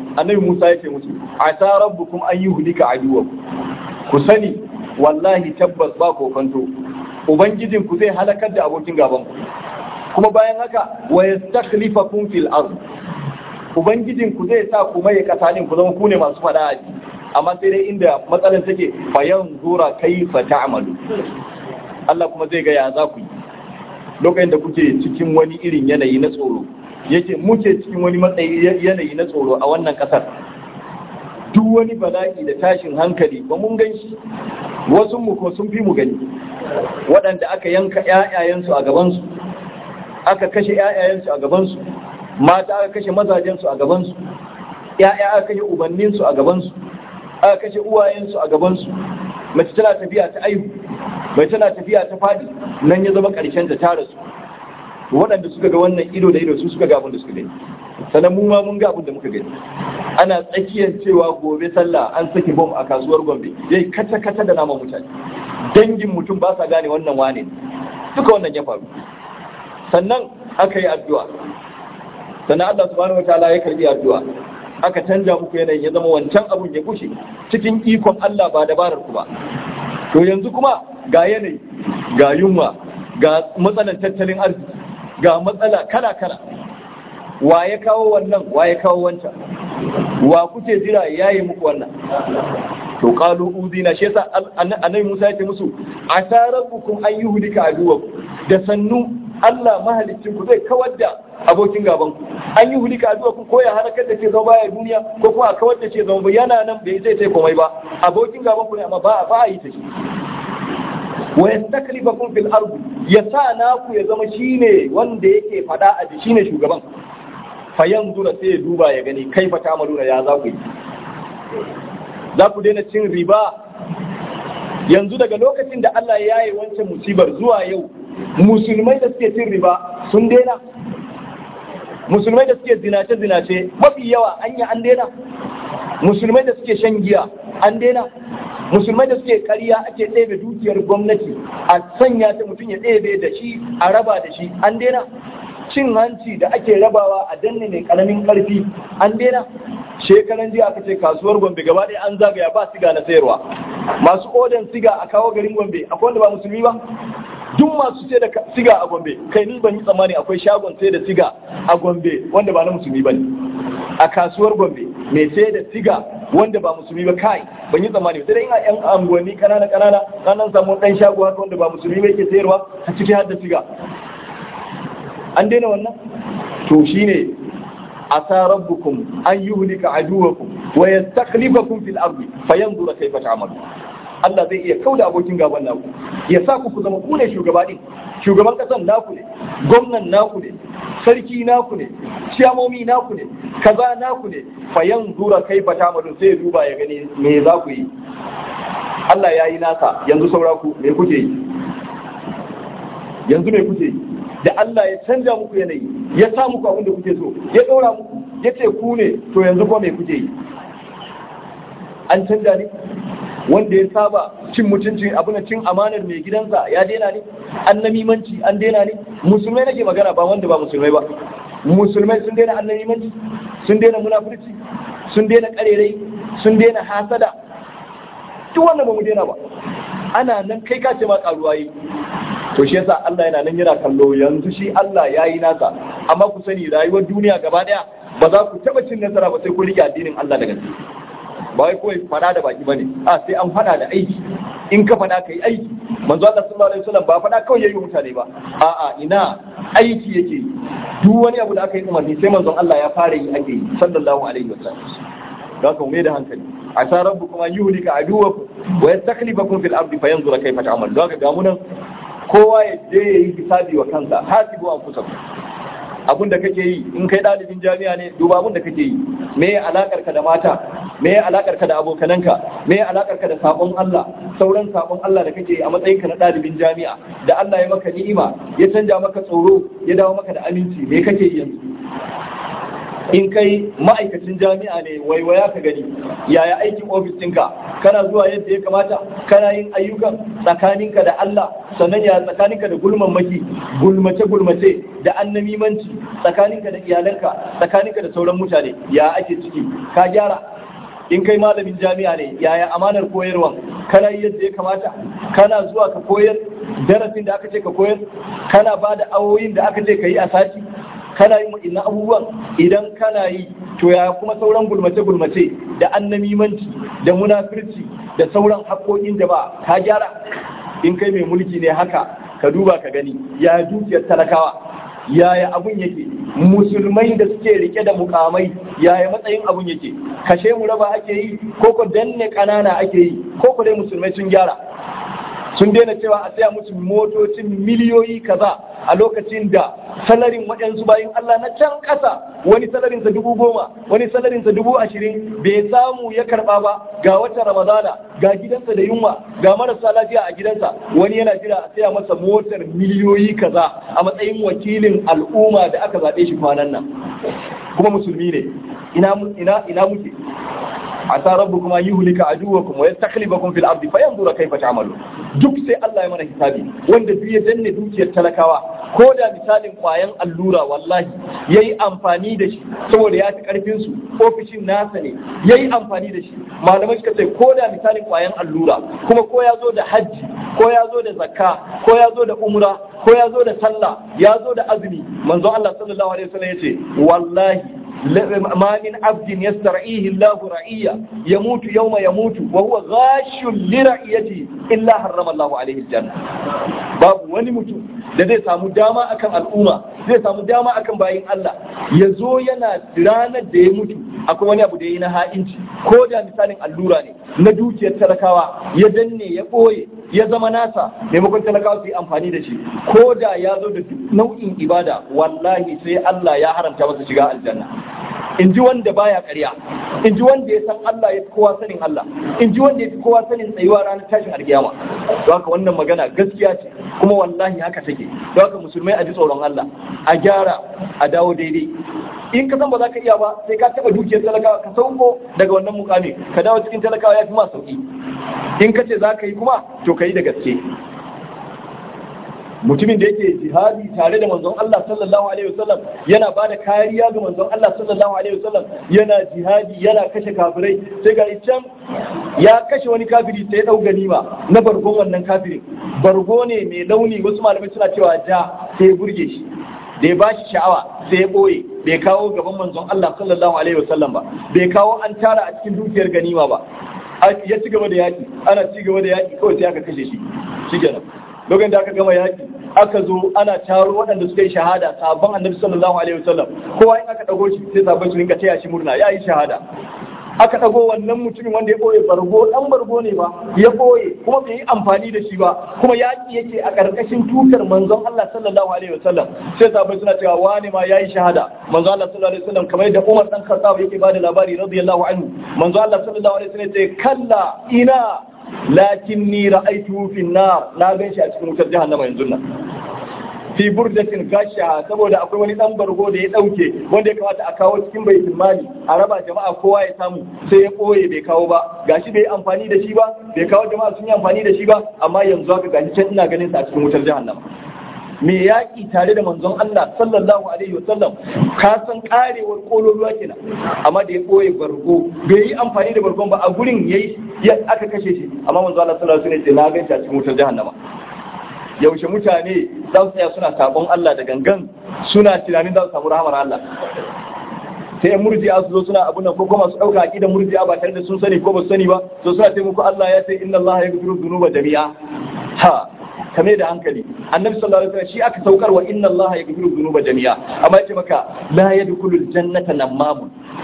annabi Musa ya ce musu asa rabbukum an yuhlika aduwakum ku sani wallahi tabbas ba kokonto ubangijin ku zai halakar da abokin gaban ku kuma bayan haka wa yastakhlifakum fil ard ubangijin ku zai sa ku mai kasa din ku zama ku ne masu fada aji amma sai dai inda matsalar take bayan zura kaifa ta'malu Allah kuma zai ga ya za ku yi lokacin da kuke cikin wani irin yanayi na tsoro yake muke cikin wani matsayi yanayi na tsoro a wannan kasar duk wani bala'i da tashin hankali ba mun gan shi wasu mu ko sun fi mu gani waɗanda aka yanka ƴaƴayensu a gabansu aka kashe ƴaƴayensu a gabansu mata aka kashe mazajensu a gabansu ƴaƴa aka kashe ubanninsu a gabansu aka kashe uwayensu a gabansu mace tana tafiya ta aihu mai tana tafiya ta fadi nan ya zama ƙarshen ta tara su waɗanda suka ga wannan ido da ido su suka ga abin da suka gani sannan mu ma mun ga abin da muka gani ana tsakiyar cewa gobe sallah an saki bom a kasuwar gombe yayi kata kata da naman mutane dangin mutum ba sa gane wannan wane duka wannan ya faru sannan aka yi addu'a sannan Allah subhanahu wataala ya karbi addu'a aka canja muku yanayin ya zama wancan abun ya kushe cikin ikon Allah ba dabarar ku ba to yanzu kuma ga yanayi ga yunwa ga matsalan tattalin arziki ga matsala kala kala wa ya kawo wannan wa ya kawo wancan wa kuke jira ya yi muku wannan to qalu udina shi yasa annabi Musa ya ce musu asarabukum an yuhlika aduwakum da sannu Allah mahalicin ku zai kawar da abokin gaban ku an yi hulika addu'a ku ko ya halakar da ke zama baya duniya ko kuma a kawar da ke zama yana nan bai zai sai komai ba abokin gaban ku ne amma ba ba a yi ta shi wa yastaklifakum fil ardi ya sa naku ya zama shine wanda yake fada a ji shine shugaban fa yanzura sai ya duba ya gani kaifa ta'maluna ya za ku yi za ku daina cin riba yanzu daga lokacin da Allah ya yi wancan musibar zuwa yau musulmai da suke cin riba sun daina musulmai da suke zinace-zinace mafi yawa anya an daina musulmai da suke shan giya an daina musulmai da suke karya ake ɗebe dukiyar gwamnati a sanya ta mutum ya ɗebe da shi a raba da shi an daina cin hanci da ake rabawa a danne mai karamin karfi an daina shekaran jiya aka ce kasuwar gombe gaba ɗaya an zagaya ba siga na sayarwa masu odan siga a kawo garin gombe akwai wanda ba musulmi ba duk masu sai da siga a gombe kai ni ban yi tsammani akwai shagon sai da siga a gombe wanda ba na musulmi ba ne a kasuwar gombe mai sai da siga wanda ba musulmi ba kai ban yi tsammani sai dai ina yan anguwanni kanana kanana kanan samu dan shago haka wanda ba musulmi ba yake sayarwa a ciki har da siga an daina wannan to shine asa rabbukum an yuhlika aduwakum wa yastakhlifakum fil ardi fayanzura kayfa ta'malu Allah zai iya kauda abokin gaban naku ya sa ku ku zama ku ne shugaba din shugaban kasan naku ne gwamnan naku ne sarki naku ne ciyamomi naku ne kaza naku ne fayanzura kayfa ta'malu sai duba ya gani me za ku yi Allah ya yi nasa yanzu saura ku me kuke yi yanzu me kuke yi da Allah ya canja muku yanayi ya sa muku abin da kuke so ya ɗora muku ya ce ku ne to yanzu kuma me kuke yi an canja ne wanda ya saba cin mutuncin abin cin amanar mai gidansa ya daina ne an namimanci an daina ne musulmai nake magana ba wanda ba musulmai ba musulmai sun daina an namimanci sun daina munafurci sun daina karerai sun daina hasada duk wanda ba mu daina ba ana nan kai ka ce ma karuwa yi to shi yasa Allah yana nan yana kallo yanzu shi Allah ya yi nasa amma ku sani rayuwar duniya gaba daya ba za ku taba cin nasara ba sai ku rike addinin Allah da gaske ba wai kawai fada da baki bane a sai an fada da aiki in ka fada kai aiki manzo Allah sallallahu alaihi wasallam ba fada kawai yayi mutane ba a'a ina aiki yake duk wani abu da aka yi umarni sai manzon Allah ya fara yi ake yi sallallahu alaihi wasallam don ka mai da hankali a sa rabbukum an yuhlika aduwakum wa yastakhlifakum fil ardi fayanzura kayfa ta'mal don ka ga mu nan kowa ya je ya yi hisabi wa kansa hasibu an kusa abin da kake yi in kai ɗalibin jami'a ne duba abin da kake yi me ya alakar ka da mata me ya alakar ka da abokananka me ya alakar ka da sabon Allah sauran sabon Allah da kake yi a matsayin ka na ɗalibin jami'a da Allah ya maka ni'ima ya canja maka tsoro ya dawo maka da aminci me kake yi yanzu in kai ma'aikacin jami'a ne waiwaya ka gani yaya aikin ofis ɗinka kana zuwa yadda ya kamata kana yin ayyukan tsakaninka da Allah sannan ya tsakaninka da gulman maki gulmace gulmace da annamimanci tsakaninka da iyalanka tsakaninka da sauran mutane ya ake ciki ka gyara in kai malamin jami'a ne yaya amanar koyarwa kana yi yadda ya kamata kana zuwa ka koyar darasin da aka ce ka koyar kana ba da awoyin da aka ce ka yi a sati kana yin wa'innan abubuwan idan kana yi to ya kuma sauran gulmace-gulmace da annamimanci da munafirci da sauran haƙoƙin da ba ka gyara in kai mai mulki ne haka ka duba ka gani ya dukiyar talakawa yaya abun yake musulmai da suke rike da mukamai yaya matsayin abun yake kashe mu raba ake yi ko ko danne kanana ake yi ko ko dai musulmai sun gyara sun daina cewa a saya musu motocin miliyoyi kaza a lokacin da salarin waɗansu bayan Allah na can ƙasa wani salarinsa dubu goma wani salarinsa dubu ashirin bai samu ya karɓa ba ga watan ramadana ga gidansa da yunwa ga marasa lafiya a gidansa wani yana jira a saya masa motar miliyoyi kaza a matsayin wakilin al'umma da aka zaɓe shi kwanan nan kuma musulmi ne ina ina ina muke asa rabbukum an yuhlika aduwakum wa yastakhlifakum fil ardi fayanzura kayfa ta'malu duk sai Allah ya mana hisabi wanda duk ya danne dukiyar talakawa ko da misalin kwayan allura wallahi yayi amfani da shi saboda ya fi karfin su ofishin nasa ne yayi amfani da shi malamai suka ce ko da misalin kwayan allura kuma ko ya zo da hajji ko ya zo da zakka ko ya zo da umra ko ya zo da sallah ya zo da azumi manzo Allah sallallahu alaihi wasallam yace wallahi ما من عبد يسترعيه الله رعية يموت يوم يموت وهو غاش لرعيته إلا حرم الله عليه الجنة باب wani mutum da zai samu dama akan al'umma zai samu dama akan bayin Allah ya zo yana ranar da ya mutu akwai wani abu da ya yi na ha'inci ko da misalin allura ne na dukiyar talakawa ya danne ya ɓoye ya zama nasa maimakon talakawa su yi amfani da shi ko da ya zo da nau'in ibada wallahi sai Allah ya haramta masa shiga aljanna in ji wanda baya ƙarya in ji wanda ya san Allah ya fi kowa sanin Allah in ji wanda ya fi kowa sanin tsayuwa ranar tashin alkiyama don haka wannan magana gaskiya ce kuma wallahi haka take don haka musulmai a ji tsoron Allah a gyara a dawo daidai in ka san ba za ka iya ba sai ka taɓa dukiyar talakawa ka sauko daga wannan mukami ka dawo cikin talakawa ya fi ma sauki in ka ce za ka yi kuma to ka yi da gaske mutumin da yake jihadi tare da manzon Allah sallallahu alaihi wasallam yana ba da kariya ga manzon Allah sallallahu alaihi wasallam yana jihadi yana kashe kafirai sai ga can ya kashe wani kafiri sai ya dau ganima na bargon wannan kafirin bargo ne mai launi wasu malamai suna cewa ja sai ya burge shi da ya bashi sha'awa sai ya boye bai kawo gaban manzon Allah sallallahu alaihi wasallam ba bai kawo an tara a cikin dukiyar ganima ba ya ci gaba da yaki ana ci gaba da yaki kawai sai aka kashe shi shikenan lokacin da aka gama yaki aka zo ana taro waɗanda suka yi shahada sabon annabi sallallahu alaihi wasallam kowa in aka dago shi sai sabon su rinka taya shi murna ya yi shahada aka dago wannan mutumin wanda ya boye bargo dan bargo ne ba ya boye kuma bai yi amfani da shi ba kuma yaki yake a karkashin tutar manzon Allah sallallahu alaihi wasallam sai sabai suna cewa wani ma yayi shahada manzon Allah sallallahu alaihi wasallam kamar da Umar dan Khattab yake bada labari radiyallahu anhu manzon Allah sallallahu alaihi wasallam ya ce kalla ina lakin ni ra'aytuhu fi nar na gan shi a cikin wutar jahannama yanzu nan fi burdatin gasha saboda akwai wani dan bargo da ya dauke wanda ya kamata a kawo cikin baitul mali a raba jama'a kowa ya samu sai ya koye bai kawo ba gashi bai amfani da shi ba bai kawo jama'a sun yi amfani da shi ba amma yanzu haka gashi can ina ganin sa a cikin wutar jahannama me yaƙi tare da manzon Allah sallallahu alaihi wasallam ka san karewar kololuwa kenan amma da ya ɓoye bargo bai yi amfani da bargon ba a gurin yayi aka kashe shi amma manzon Allah sallallahu alaihi wasallam ce na gaishe a cikin wutar jahannama yaushe mutane za su tsaya suna sabon Allah da gangan suna tunanin za su samu rahamar Allah sai murji'a su zo suna abun nan ko kuma su dauka aqidar murji'a ba tare da sun sani ko ba su sani ba to suna ce muku Allah ya ce inna Allah yaghfiru dhunuba jami'a ha kame da hankali annabi sallallahu alaihi wasallam shi aka saukar wa inna allaha yaghfiru dhunuba jami'a amma yace maka la yadkhulul jannata namamun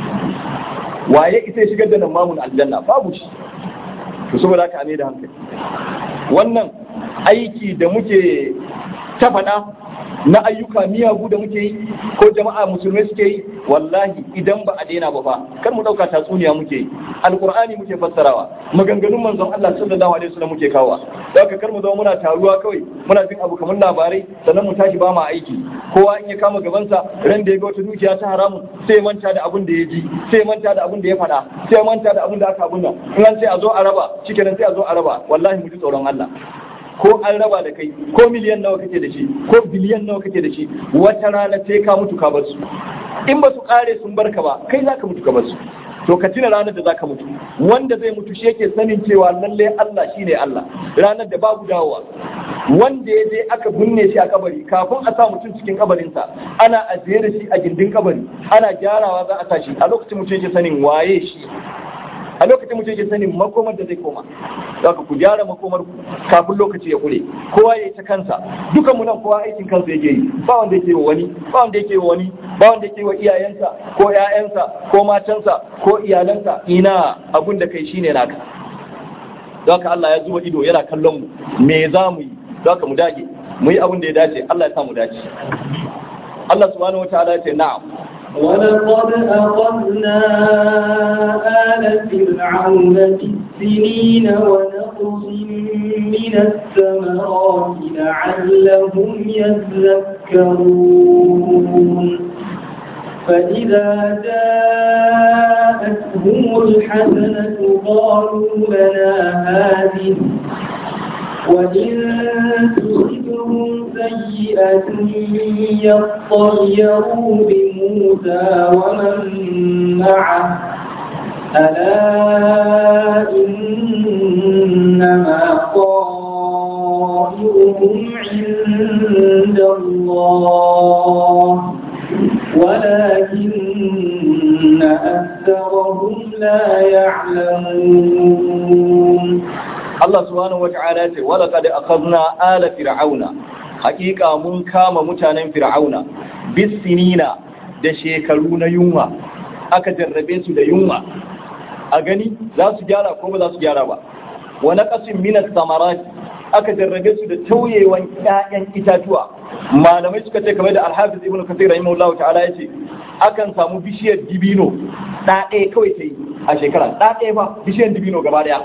waye ita ya shigar da namamun aljanna babu shi to saboda haka ne da hankali wannan aiki da muke ta faɗa na ayyuka miyagu da muke yi ko jama'a musulmai suke yi wallahi idan ba a daina ba fa kar mu dauka tatsuniya muke yi alqur'ani muke fassarawa maganganun manzon Allah sallallahu alaihi wasallam muke kawa haka kar mu zama muna taruwa kawai muna jin abu kamar labarai sannan mu tashi ba ma aiki kowa in ya kama gabansa ran da ya ga wata dukiya ta haramun sai manta da abin da ya ji sai manta da abin da ya faɗa sai manta da abin da aka abun nan in an ce a zo a raba shikenan sai a zo a raba wallahi mu ji tsoron Allah ko an raba da kai ko miliyan nawa kake da shi ko biliyan nawa kake da shi wata rana sai ka mutu ka bar su in ba su kare sun barka ba kai za ka mutu ka bar su to ka tuna ranar da za ka mutu wanda zai mutu shi yake sanin cewa lalle Allah shine Allah ranar da babu dawowa wanda ya je aka binne shi a kabari kafin a sa mutum cikin kabarinsa ana ajiye da shi a gindin kabari ana gyarawa za a sa shi a lokacin mutum yake sanin waye shi a lokacin mutum yake sanin makomar da zai koma za ku gyara makomar ku kafin lokaci ya kure kowa ya yi ta kansa dukan mu nan kowa aikin kansa yake yi ba wanda yake wa wani ba wanda yake wa wani ba wanda yake wa iyayensa ko ƴaƴansa ko matansa ko iyalansa ina abun da kai shine naka don haka Allah ya zuba ido yana kallon mu me za mu yi don haka mu dage mu yi abin da ya dace Allah ya sa mu dace Allah subhanahu wataala ya ce na'am ولقد أخذنا آل فرعون بالسنين ونقص من الثمرات لعلهم يذكرون فإذا جاءتهم الحسنة قالوا لنا هذه وإن تصبهم سيئة يطيروا بموسى ومن معه ألا إنما طائرهم عند الله ولكن أكثرهم لا يعلمون Allah subhanahu wata'ala ce wala qad akhadna ala fir'auna hakika mun kama mutanen fir'auna bisinina da shekaru na yunwa aka jarrabe su da yunwa a gani za su gyara ko ba za su gyara ba wa naqasin min as-samarat aka jarrabe su da tauyewan ƴaƴan itatuwa malamai suka ce kamar da al-hafiz ibn kathir rahimahullahu ta'ala yace akan samu bishiyar dibino da ɗaya kawai ta yi a shekara da ɗaya ba bishiyar dibino gaba ɗaya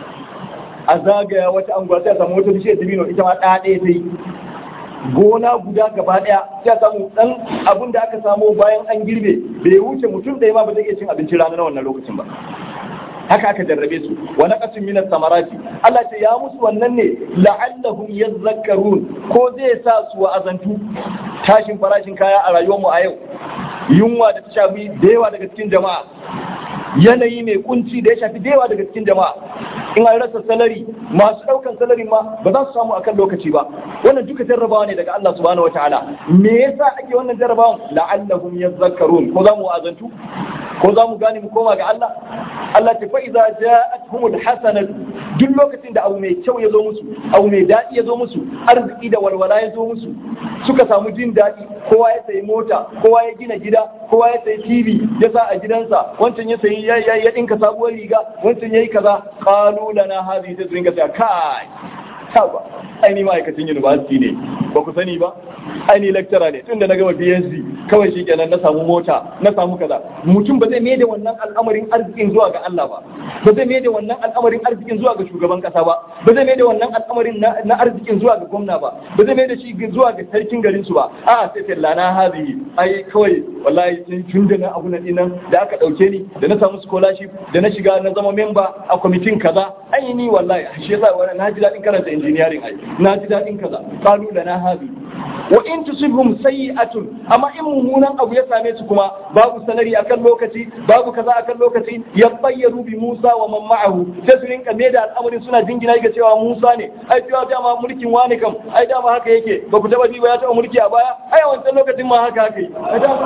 a zagaya wata anguwa sai a samu wata bishiyar dabino ita ma ɗaya ɗaya sai gona guda gaba ɗaya sai a samu ɗan abin da aka samu bayan an girbe bai wuce mutum ɗaya ma ba zai iya cin abinci rana na wannan lokacin ba haka aka jarrabe su wa naqasin minas samarati Allah ce ya musu wannan ne la'allahum yadhakkarun ko zai sa su wa azantu tashin farashin kaya a rayuwar mu a yau yunwa da ta shafi da yawa daga cikin jama'a yanayi mai kunci da ya shafi da yawa daga cikin jama'a in an rasa salari masu daukan salari ma ba za su samu akan lokaci ba wannan duka jarrabawa ne daga Allah subhanahu wataala me yasa ake wannan jarrabawan la'allahum yadhakkarun ko za mu azantu ko za mu gane mu koma ga Allah Allah ta fa'iza ja'atuhumul hasanatu duk lokacin da abu mai kyau ya zo musu abu mai daɗi ya zo musu arziki da walwala ya zo musu suka samu jin daɗi kowa ya sayi mota kowa ya gina gida kowa ya sayi tv ya sa a gidansa wancan ya sayi ya ya dinka sabuwar riga wancan yayi kaza qalu lana hadhihi ta dinga sai kai saba ai ni ma'aikacin university ne ba ku sani ba ai ni lecturer ne tunda na gama PhD kawai shikenan na samu mota na samu kaza mutum ba zai mai da wannan al'amarin arzikin zuwa ga Allah ba ba zai mai da wannan al'amarin arzikin zuwa ga shugaban kasa ba ba zai mai da wannan al'amarin na arzikin zuwa ga gwamna ba ba zai mai da shi zuwa ga sarkin garin su ba a sai sai lana hazihi ai kawai wallahi tun tun da na abu na dinan da aka dauke ni da na samu scholarship da na shiga na zama member a kwamitin kaza ai ni wallahi shi yasa wannan na ji dadin karanta engineering ai na ji dadin kaza qalu lana hazihi wa in tusibhum sayi'atun amma in mummunan abu ya same su kuma babu sanari akan lokaci babu kaza akan lokaci ya bayyaru bi Musa wa man ma'ahu sai su rinka me da al'amarin suna jingina ga cewa Musa ne ai cewa dama mulkin wani kam ai dama haka yake ba ku taba bi ba ya taba mulki a baya ai a wancan lokacin ma haka haka yi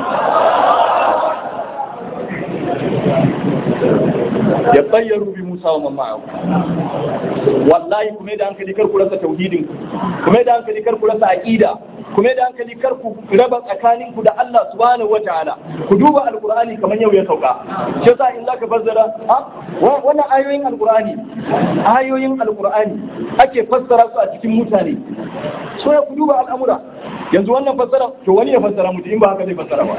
ya bayyaru bi Musa wa man ma'ahu wallahi kuma da hankali kar ku rasa tauhidin kuma da hankali kar ku rasa aqida kuma da hankali kar ku raba tsakanin ku da Allah subhanahu wataala ku duba alqur'ani kamar yau ya sauka shi yasa in zaka fassara ha wannan ayoyin alqur'ani ayoyin alqur'ani ake fassara su a cikin mutane so ya ku duba al'amura yanzu wannan fassara to wani ya fassara mutu in ba haka zai fassara ba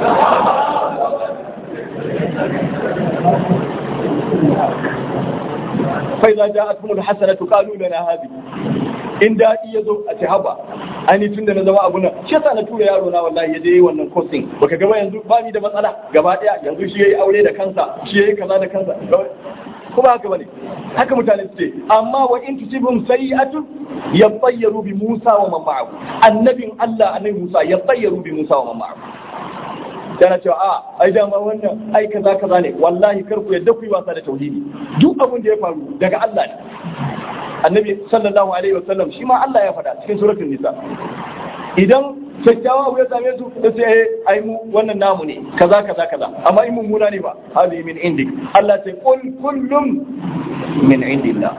fa idza ja'atuhum alhasanatu qalu lana hadhihi in daɗi ya zo a ce haba ani tun da na zama abu nan shi yasa na tura yaro na wallahi ya je yi wannan coaching baka gaba yanzu ba ni da matsala gaba daya yanzu shi yayi aure da kansa shi yayi kaza da kansa kuma haka bane haka mutane su ce amma wa in tusibhum sayi'atun yatayyaru bi Musa wa man ma'ahu annabin Allah annabi Musa yatayyaru bi Musa wa man ma'ahu yana cewa a ai dama wannan ai kaza kaza ne wallahi kar ku yadda ku yi wasa da tauhidi duk abin da ya faru daga Allah ne annabi sallallahu alaihi wasallam shi ma Allah ya faɗa cikin suratul nisa idan kyakkyawa abu ya same su da sai ai mu wannan namu ne kaza kaza kaza amma in mummuna ne ba hadi min indik Allah sai qul kullum min indillah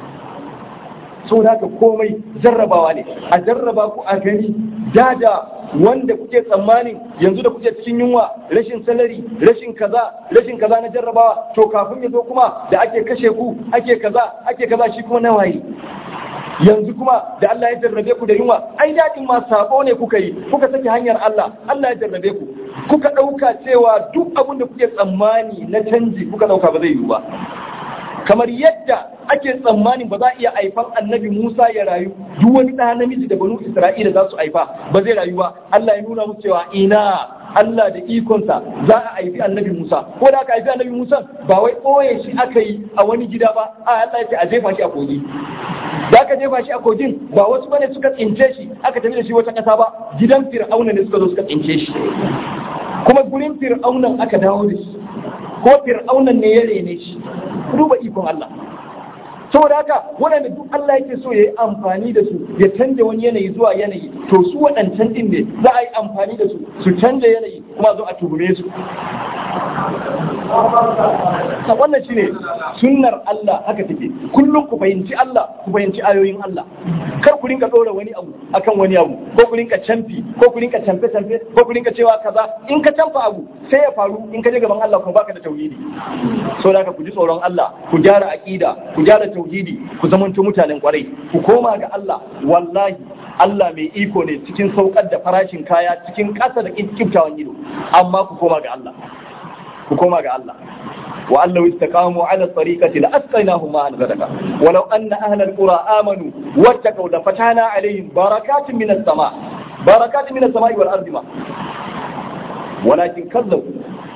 so da haka komai jarrabawa ne a jarraba ku a gani dada wanda kuke tsammanin yanzu da kuke cikin yunwa rashin salari rashin kaza rashin kaza na jarrabawa to kafin ya zo kuma da ake kashe ku ake kaza ake kaza shi kuma nawayi yanzu kuma da Allah ya jarrabe ku da yunwa ai dadin ma sabo ne kuka yi kuka saki hanyar Allah Allah ya jarrabe ku kuka dauka cewa duk abin da kuke tsammani na canji kuka dauka ba zai yiwu ba kamar yadda ake tsammanin ba za a iya haifan annabi Musa ya rayu duk wani ɗa namiji da banu Isra'ila za su haifa ba zai rayu ba Allah ya nuna musu cewa ina Allah da ikonsa za a haifi annabi Musa ko da aka haifi annabi Musa ba wai ɓoye shi aka yi a wani gida ba a Allah ya ce a jefa shi a kogi da aka jefa shi a kogin ba wasu bane suka tsince shi aka tafi da shi wata ƙasa ba gidan Fir'auna ne suka zo suka tsince shi kuma gurin Fir'aunan aka dawo da shi ko Fir'aunan ne ya rene shi duba ikon Allah saboda haka waɗanda duk Allah yake so ya yi amfani da su ya canja wani yanayi zuwa yanayi to su waɗancan ɗin ne za a yi amfani da su su canja yanayi kuma zo a tuhume su wannan shine sunnar Allah haka take kullum ku fahimci Allah ku fahimci ayoyin Allah kar ku rinka ɗora wani abu akan wani abu ko ku rinka canfi ko ku rinka canfe canfe ko ku rinka cewa kaza in ka canfa abu sai ya faru in ka je gaban Allah kuma baka da tauhidi so da ku ji tsoron Allah ku gyara aqida ku gyara tauhidi ku zamanto mutanen kwarai ku koma ga Allah wallahi Allah mai iko ne cikin saukar da farashin kaya cikin ƙasa da kiftawan ido amma ku koma ga Allah ku koma ga Allah wa allahu istaqamu ala tariqati la asqaynahum ma'an ghadaka walau anna ahla alqura amanu wattaqaw la fatana alaihim barakatin minas sama barakatin minas samai wal ardi ma walakin kazzabu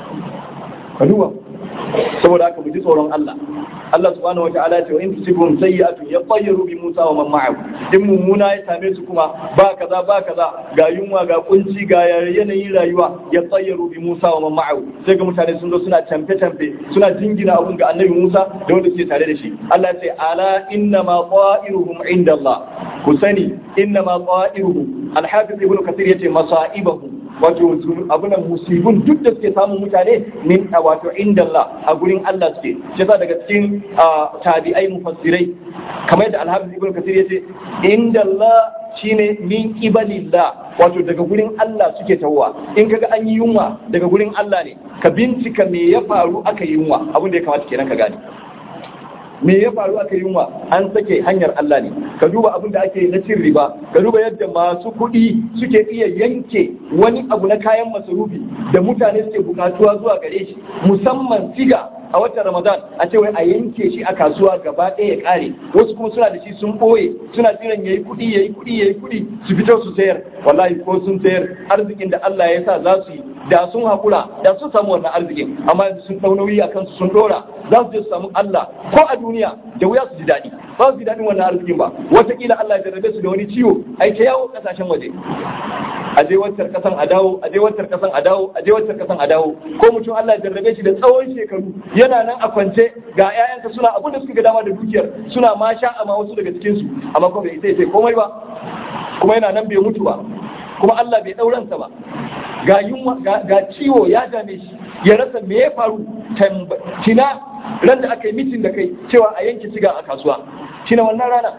kaduwa saboda haka mu ji tsoron Allah Allah subhanahu wa ta'ala ce wa in tusibhum sayyi'atun yatayyaru bi Musa wa man ma'ahu din mummuna ya same su kuma ba kaza ba kaza ga yunwa ga kunci ga yanayin rayuwa yatayyaru bi Musa wa man ma'ahu sai ga mutane sun zo suna tamfe tamfe suna jingina abun ga Annabi Musa da wanda suke tare da shi Allah ya ce ala inna ma qa'iruhum inda Allah ku sani inna ma qa'iruhum al-hafiz ibn kathir yace masa'ibahum wato abunan musibin duk da suke samun mutane min wato inda Allah a gurin Allah suke shi yasa daga cikin tabi'ai mufassirai kamar yadda alhafiz ibn kasir yace inda Allah shine min ibalillah wato daga gurin Allah suke tawowa in kaga an yi yunwa daga gurin Allah ne ka bincika me ya faru aka yi yunwa abin da ya kamata kenan ka gane me ya faru aka yunwa an sake hanyar Allah ne ka duba abin da ake na cin riba ka duba yadda masu kuɗi suke iya yanke wani abu na kayan masarufi da mutane suke bukatuwa zuwa gare shi musamman siga a watan ramadan a ce wai a yanke shi a kasuwa gaba ɗaya ya ƙare wasu kuma suna da shi sun ɓoye suna jiran yayi kuɗi yayi kuɗi yayi kuɗi su fito su sayar wallahi ko sun sayar arzikin da Allah ya sa za su yi da sun haƙura da sun samu wannan arzikin amma yanzu sun ɗau nauyi a kansu sun ɗora za su je su samu Allah ko a duniya da wuya su ji daɗi ba su ji daɗin wannan arzikin ba wataƙila Allah ya jarrabe su da wani ciwo ai ta yawo ƙasashen waje a je wancan kasan a dawo a je wancan kasan a dawo a je wancan kasan a dawo ko mutum Allah ya jarrabe shi da tsawon shekaru yana nan a kwance ga ƴaƴanka suna abin da suka ga dama da dukiyar suna ma sha amma wasu daga cikin su amma kuma bai isa sai komai ba kuma yana nan bai mutu ba kuma Allah bai ɗauransa ba ga yunwa ga ciwo ya dame shi ya rasa me ya faru tina ran da aka yi mitin da kai cewa a yanke siga a kasuwa tina wannan rana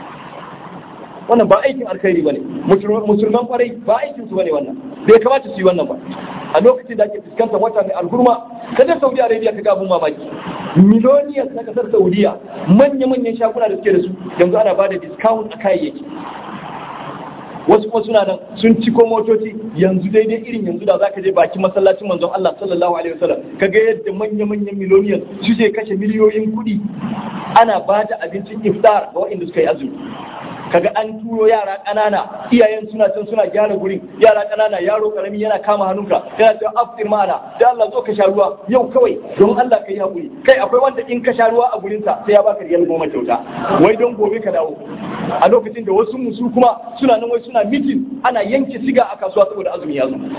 wannan ba aikin alkhairi bane musulman kwarai ba aikin su bane wannan bai kamata su yi wannan ba a lokacin da ake fuskantar wata mai alhurma kada Saudi Arabia ta ga abun mamaki miloniyas na kasar Saudiya manya-manyan shaguna da suke da su yanzu ana bada discount a kayayyaki wasu kuma suna nan sun ciko motoci yanzu daidai irin yanzu da zaka je bakin masallacin manzon Allah sallallahu alaihi wasallam kaga yadda manya-manyan miloniyan suke kashe miliyoyin kuɗi ana ba da abincin iftar ga waɗanda suka yi azumi kaga an turo yara ƙanana iyayen suna can suna gyara gurin yara ƙanana yaro karami yana kama hannunka yana cewa aftir mana da Allah zo ka sha ruwa yau kawai don Allah ka yi haƙuri kai akwai wanda in ka sha ruwa a gurinsa sai ya baka riyal goma kyauta wai don gobe ka dawo a lokacin da wasu musu kuma suna nan wai suna mitin ana yanke siga a kasuwa saboda azumi ya zo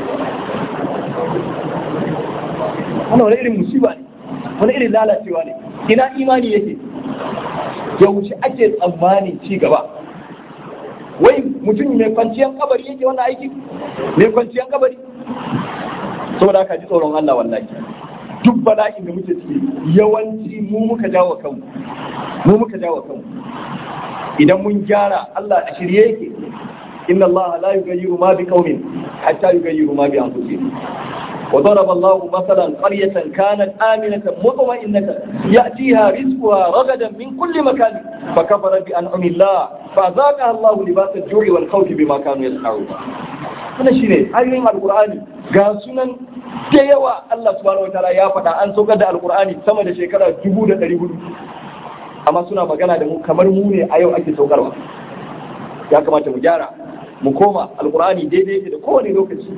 wannan wani irin musiba ne wani irin lalacewa ne ina imani yake yaushe ake tsammanin ci gaba wai mutum mai kwanciyar kabari yake wannan aiki mai kwanciyar kabari saboda haka ji tsoron Allah wallahi duk bala'in da muke ciki yawanci mu muka jawo kanmu mu muka jawo kanmu idan mun gyara Allah a shirye yake inna Allah la yughayyiru ma bi qaumin hatta yughayyiru ma bi anfusihim وضرب الله مثلا قرية كانت آمنة مطمئنة يأتيها رزقها رغدا من كل مكان فكفرت بأنعم الله فأذاقها الله لباس الجوع والخوف بما كانوا يصنعون wannan shine ayoyin alkur'ani ga sunan da yawa Allah subhanahu wataala ya faɗa an saukar da alkur'ani sama da shekara dubu da ɗari hudu amma suna magana da mu kamar mu ne a yau ake saukarwa ya kamata mu gyara mu koma alkur'ani daidai yake da kowane lokaci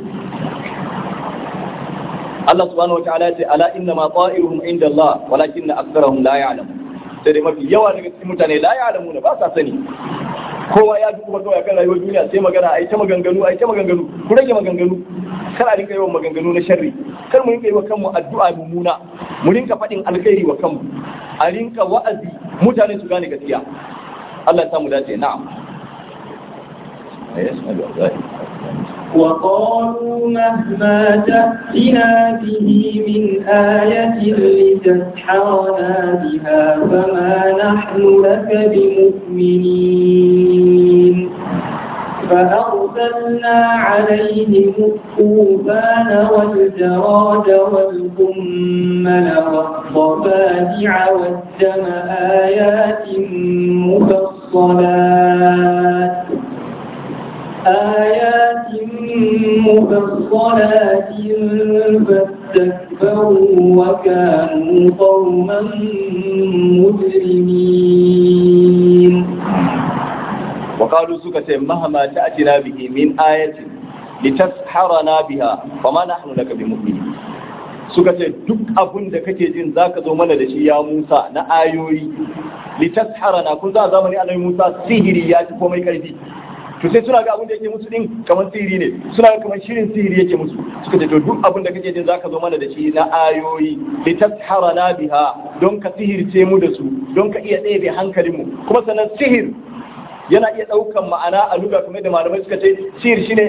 Allah subhanahu wa ta'ala ce ala inna ma ta'iruhum inda Allah walakin aktharuhum la ya'lam sai dai mafi yawa daga cikin mutane la ya'lamu ba sa sani kowa ya duk kuma kawai kan rayuwar duniya sai magana ai ta maganganu ai ta maganganu ku rage maganganu kar a rinka yawan maganganu na sharri kar mu rinka yi wa kanmu addu'a mummuna mu rinka faɗin alkhairi wa kanmu a rinka wa'azi mutane su gane gaskiya Allah ya samu dace na'am وقالوا مهما تأتنا به من آية لتسحرنا بها فما نحن لك بمؤمنين فأرسلنا عليهم الطوفان والجراد والقمل والضفادع والدم آيات مفصلات آيات مفصلات فاستكبروا وكانوا قوما مجرمين وقالوا سكة مهما تأتنا به من آية لتسحرنا بها فما نحن لك بمؤمنين suka ce duk abin da kake jin zaka zo mana da shi ya Musa na ayoyi litasharana kun za zamani annabi Musa sihiri ya ci komai karfi to sai suna ga abin da yake musu din kamar sihiri ne suna ga kamar shirin sihiri yake musu suka ce to duk abin da kake jin zaka zo mana da shi na ayoyi li tasharana biha don ka sihirce mu da su don ka iya ɗebe hankalin mu kuma sannan sihir yana iya ɗaukan ma'ana a luga kamar da malamai suka ce sihir shine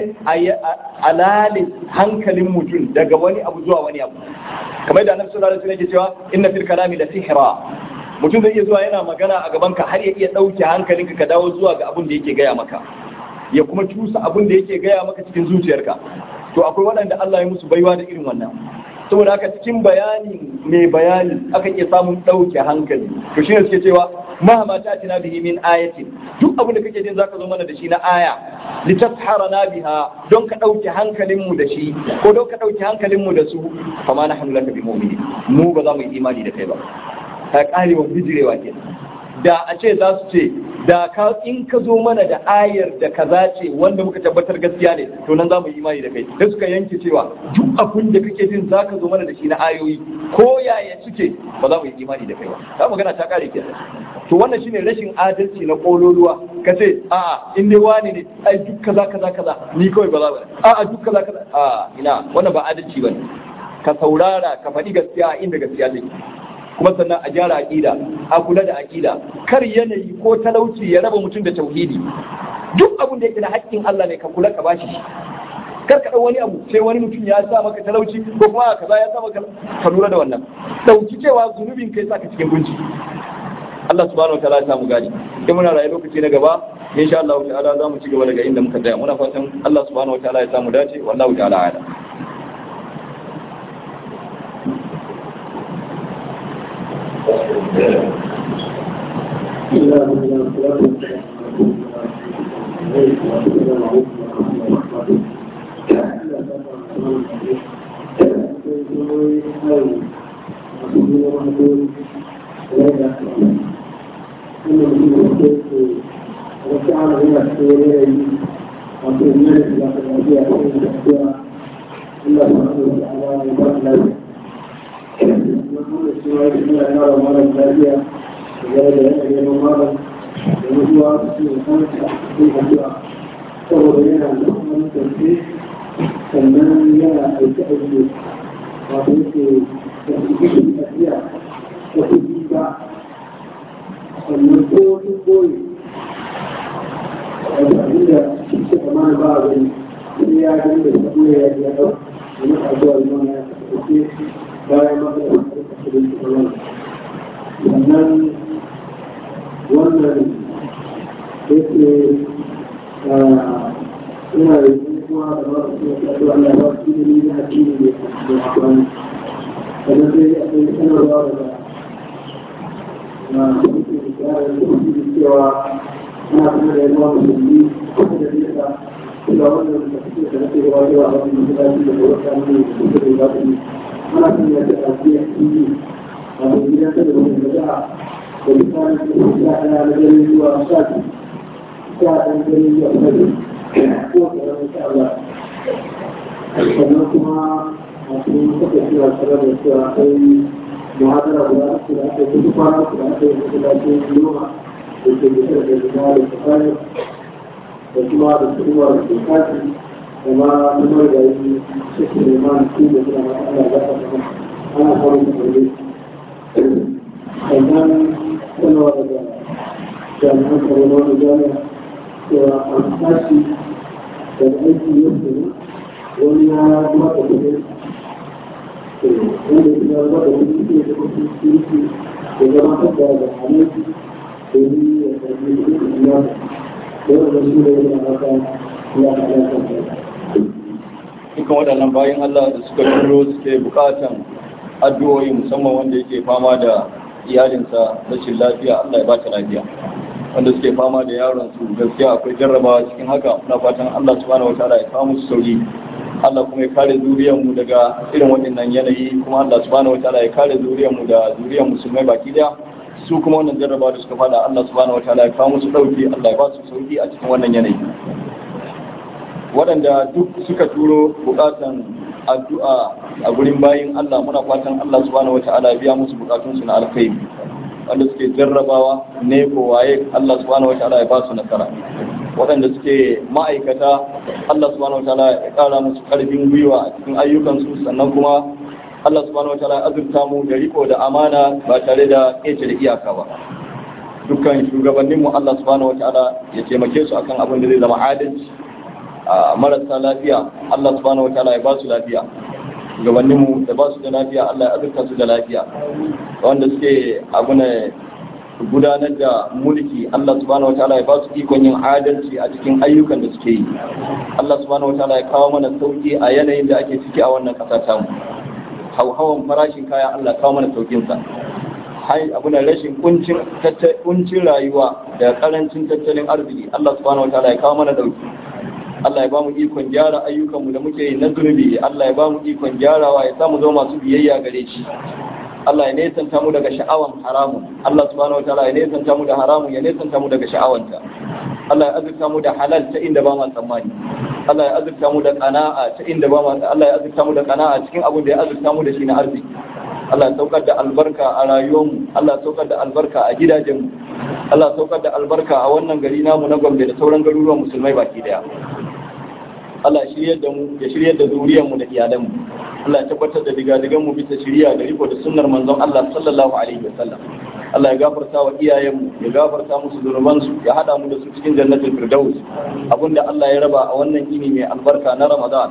alali hankalin mutum daga wani abu zuwa wani abu kamar da annabi sallallahu alaihi wasallam yake cewa inna fil kalami la sihra mutum zai iya zuwa yana magana a gaban ka har ya iya ɗauke hankalinka ka dawo zuwa ga abin da yake gaya maka ya kuma cusa abin da yake gaya maka cikin zuciyarka to akwai waɗanda Allah ya musu baiwa da irin wannan saboda haka cikin bayani mai bayani aka iya samun ɗauke hankali to shine suke cewa mahama ta tina bihi min ayatin duk abin da kake jin zaka zo mana da shi na aya litasharana biha don ka ɗauke hankalin mu da shi ko don ka ɗauke hankalin mu da su fama nahnu laka bi mu'minin mu ba za mu yi imani da kai ba ta karewa bijirewa kenan da a ce za su ce da ka in ka zo mana da ayar da kaza ce wanda muka tabbatar gaskiya ne to nan za mu yi imani da kai da suka yanke cewa duk abin da kake jin za ka zo mana da shi na ayoyi ko yaya suke ba za mu yi imani da kai ba ta magana ta kare ke to wannan shine rashin adalci na kololuwa ka ce a'a in dai wani ne ai duk kaza kaza kaza ni kawai ba za ba a'a duk kaza kaza a ina wannan ba adalci bane ka saurara ka faɗi gaskiya inda gaskiya take kuma sannan a gyara aƙida a kula da aƙida kar yanayi ko talauci ya raba mutum da tauhidi duk abin da yake da haƙƙin Allah ne ka kula ka bashi shi kar ka wani abu sai wani mutum ya sa maka talauci ko kuma kaza ya sa maka ka lura da wannan dauki cewa zunubin kai saka cikin gunci Allah subhanahu wataala ya samu gani in muna rayu lokaci na gaba insha Allah ta'ala za mu ci gaba daga inda muka tsaya muna fatan Allah subhanahu wataala ya samu dace wallahu ta'ala a'lam sannan yana aiki aiki wato yake da su tafiya da kuɗi ba sannan ko wani koyi da abinda shi kama ba a gani sai ya gani da sabo ya yi ya ɗau da masa abuwa da mana ya kasance bayan masa da masu kasance da su wani sannan wannan yake ina da kuma da masu kasance Allah ba su ne na addini ne da amfani sannan sai akwai sanarwa daga na suke da cewa ana kuma da yawa musulmi kuma da nesa kuma wannan da suke da nake gaba da wani masallaci da kuma kamar da suke da ba su ana kuma ya ta ajiya tv a wani gidan da wani da da da misalin da su ya ana da gari zuwa sha sha ɗan gari zuwa sha ko ƙaramin sha Allah sannan kuma masu suka cewa tare da cewa akwai muhadara guda uku da aka yi duk kwana uku da aka yi masallacin yoma da ke bisa da zama da tsakani da kuma da kuma da ke kashi da ma kuma da yi shi ne ma su da suna masu ana za ta kuma ana samun da ɗaure sannan sanarwa daga jami'an tsaro na wani jami'a cewa an tashi daga aiki yau ne wani ya kuma da kudin wanda ya zama da kudin ke da kudin kirki da zama da da halittu domin ya karbi kudin ya da wanda shi ne yana haka ya haɗa dukkan waɗannan bayan Allah da suka turo suke bukatan addu'o'i musamman wanda yake fama da iyalinsa rashin lafiya Allah ya ba ta lafiya wanda suke fama da yaron su gaskiya akwai jarrabawa cikin haka muna fatan Allah subhanahu wataala ya kawo musu sauki Allah kuma ya kare zuriyar mu daga irin waɗannan yanayi kuma Allah subhanahu wataala ya kare zuriyar mu da zuriyar musulmai baki daya su kuma wannan jarrabawa da suka fada Allah subhanahu wataala ya kawo musu dauki Allah ya ba su sauki a cikin wannan yanayi waɗanda duk suka turo bukatan addu'a a gurin bayin Allah muna fatan Allah subhanahu wataala ya biya musu bukatunsu na alkhairi wanda suke jarrabawa ne ko waye Allah subhanahu wataala ya ba su nasara waɗanda suke ma'aikata Allah subhanahu wataala ya ƙara musu ƙarfin gwiwa a cikin ayyukansu sannan kuma Allah subhanahu wataala ya azurta mu da riko da amana ba tare da ƙece da iyaka ba dukkan shugabanninmu Allah subhanahu wataala ya taimake su akan abin da zai zama adalci a marasa lafiya Allah subhanahu wataala ya ba su lafiya gabaninmu da ba su da lafiya Allah ya azurta su da lafiya wanda suke abuna gudanar da mulki Allah subhanahu wataala ya ba su ikon yin adalci a cikin ayyukan da suke yi Allah subhanahu wataala ya kawo mana sauki a yanayin da ake ciki a wannan ƙasa tamu hauhawan farashin kaya Allah kawo mana saukin sa hai abuna rashin kuncin kuncin rayuwa da karancin tattalin arziki Allah subhanahu wataala ya kawo mana dauki Allah ya ba mu ikon gyara ayyukanmu da muke yi na zunubi Allah ya ba mu ikon gyarawa ya samu zama masu biyayya gare shi Allah ya nesanta mu daga sha'awan haramun Allah subhanahu wataala ya nesanta mu da haramun ya nesanta mu daga sha'awanta Allah ya azurta mu da halal ta inda ba ma tsammani Allah ya azurta mu da qana'a ta inda ba ma Allah ya azurta mu da qana'a cikin abin da ya azurta mu da shi na arziki Allah ya saukar da albarka a rayuwarmu Allah ya saukar da albarka a gidajenmu Allah ya saukar da albarka a wannan gari namu na Gombe da sauran garuruwan musulmai baki daya Allah ya shiryar da mu ya shiryar da zuriyar mu da iyalan mu Allah ya tabbatar da digadigan mu bisa shiriya da riko da sunnar manzon Allah sallallahu alaihi wasallam Allah ya gafarta wa iyayen mu ya gafarta musu zunuban su ya hada mu da su cikin jannatul firdaus abinda Allah ya raba a wannan ini mai albarka na Ramadan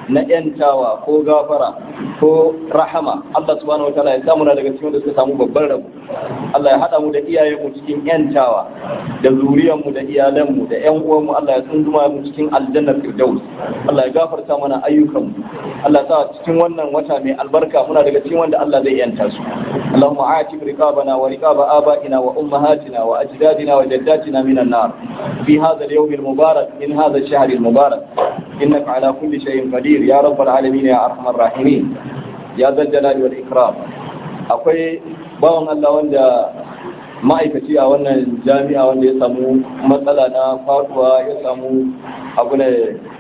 na yantawa ko gafara ko rahama Allah subhanahu wataala ya samu na daga cikin wanda suka samu babban rabo Allah ya hada mu da iyayenmu cikin yantawa da zuriyarmu da iyalanmu da ƴan uwanmu Allah ya tsunduma mu cikin aljannar firdaus Allah ya gafarta mana ayyukanmu Allah ya sa cikin wannan wata mai albarka muna daga cikin wanda Allah zai yanta su Allahumma a'tib riqabana wa riqaba aba'ina wa ummahatina wa ajdadina wa jaddatina minan nar fi hadha al-yawm al-mubarak min hadha ash-shahr al-mubarak innaka ala kulli shay'in qadir ya rabbal alamin ya arhamar rahimin ya zal jalali wal ikram akwai bawan Allah wanda ma'aikaci a wannan jami'a wanda ya samu matsala na faduwa ya samu abu ne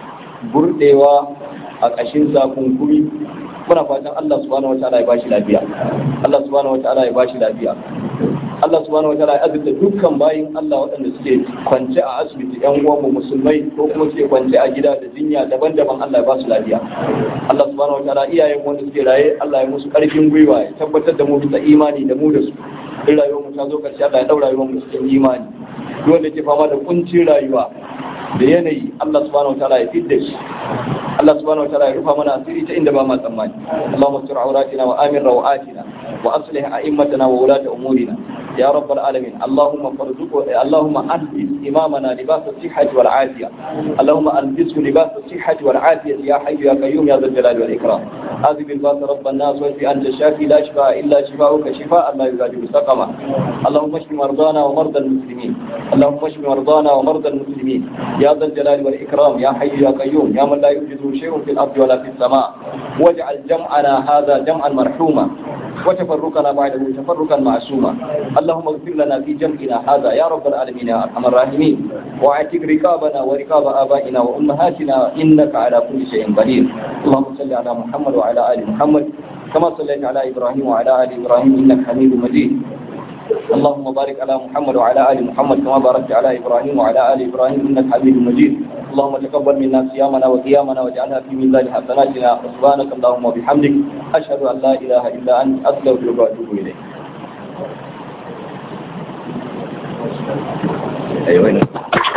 burdewa a ƙashin kunkuri muna fatan Allah subhanahu wa ta'ala ya bashi lafiya Allah subhanahu wa ta'ala ya bashi lafiya Allah subhanahu wa ta'ala ya azurta dukkan bayin Allah waɗanda suke kwance a asibiti ƴan uwanmu musulmai ko kuma suke kwance a gida da jinya daban-daban Allah ya ba su lafiya Allah subhanahu wa ta'ala iyayen wanda suke raye Allah ya musu ƙarfin gwiwa ya tabbatar da mu bisa imani da mu da su in rayuwar mu ta zo ƙarshe Allah ya ɗaura rayuwar mu cikin imani duk wanda ke fama da kuncin rayuwa da yanayi Allah subhanahu wa ta'ala ya fidda shi Allah subhanahu wa ta'ala ya rufa mana asiri ta inda ba ma tsammani Allahumma sur auratina wa amin rawatina wa aslih a'immatana wa wulata umurina ya rabbal alamin Allahumma farzuq Allahumma albis imamana libas as-sihhati wal afiya Allahumma albishu libas as-sihhati wal afiya ya hayyu ya qayyum ya dhal jalali wal ikram هذه بالباس رب الناس واشف انت الشافي لا شفاء الا شفاؤك شفاء لا يغادر سقما اللهم اشف مرضانا ومرضى المسلمين اللهم اشف مرضانا ومرضى المسلمين يا ذا الجلال والاكرام يا حي يا قيوم يا من لا يوجد شيء في الارض ولا في السماء واجعل جمعنا هذا جمعا مرحوما وتفرقنا بعده تفرقا معصوما اللهم اغفر لنا في جمعنا هذا يا رب العالمين يا ارحم الراحمين واعتق رقابنا ورقاب ابائنا وامهاتنا انك على كل شيء قدير اللهم صل على محمد وعلى ال محمد كما صليت على ابراهيم وعلى ال ابراهيم انك حميد مجيد اللهم بارك على محمد وعلى ال محمد كما باركت على ابراهيم وعلى ال ابراهيم انك حميد مجيد اللهم تقبل منا صيامنا وقيامنا واجعلها في ميزان حسناتنا سبحانك اللهم وبحمدك اشهد ان لا اله الا انت استغفرك واتوب اليك ايوه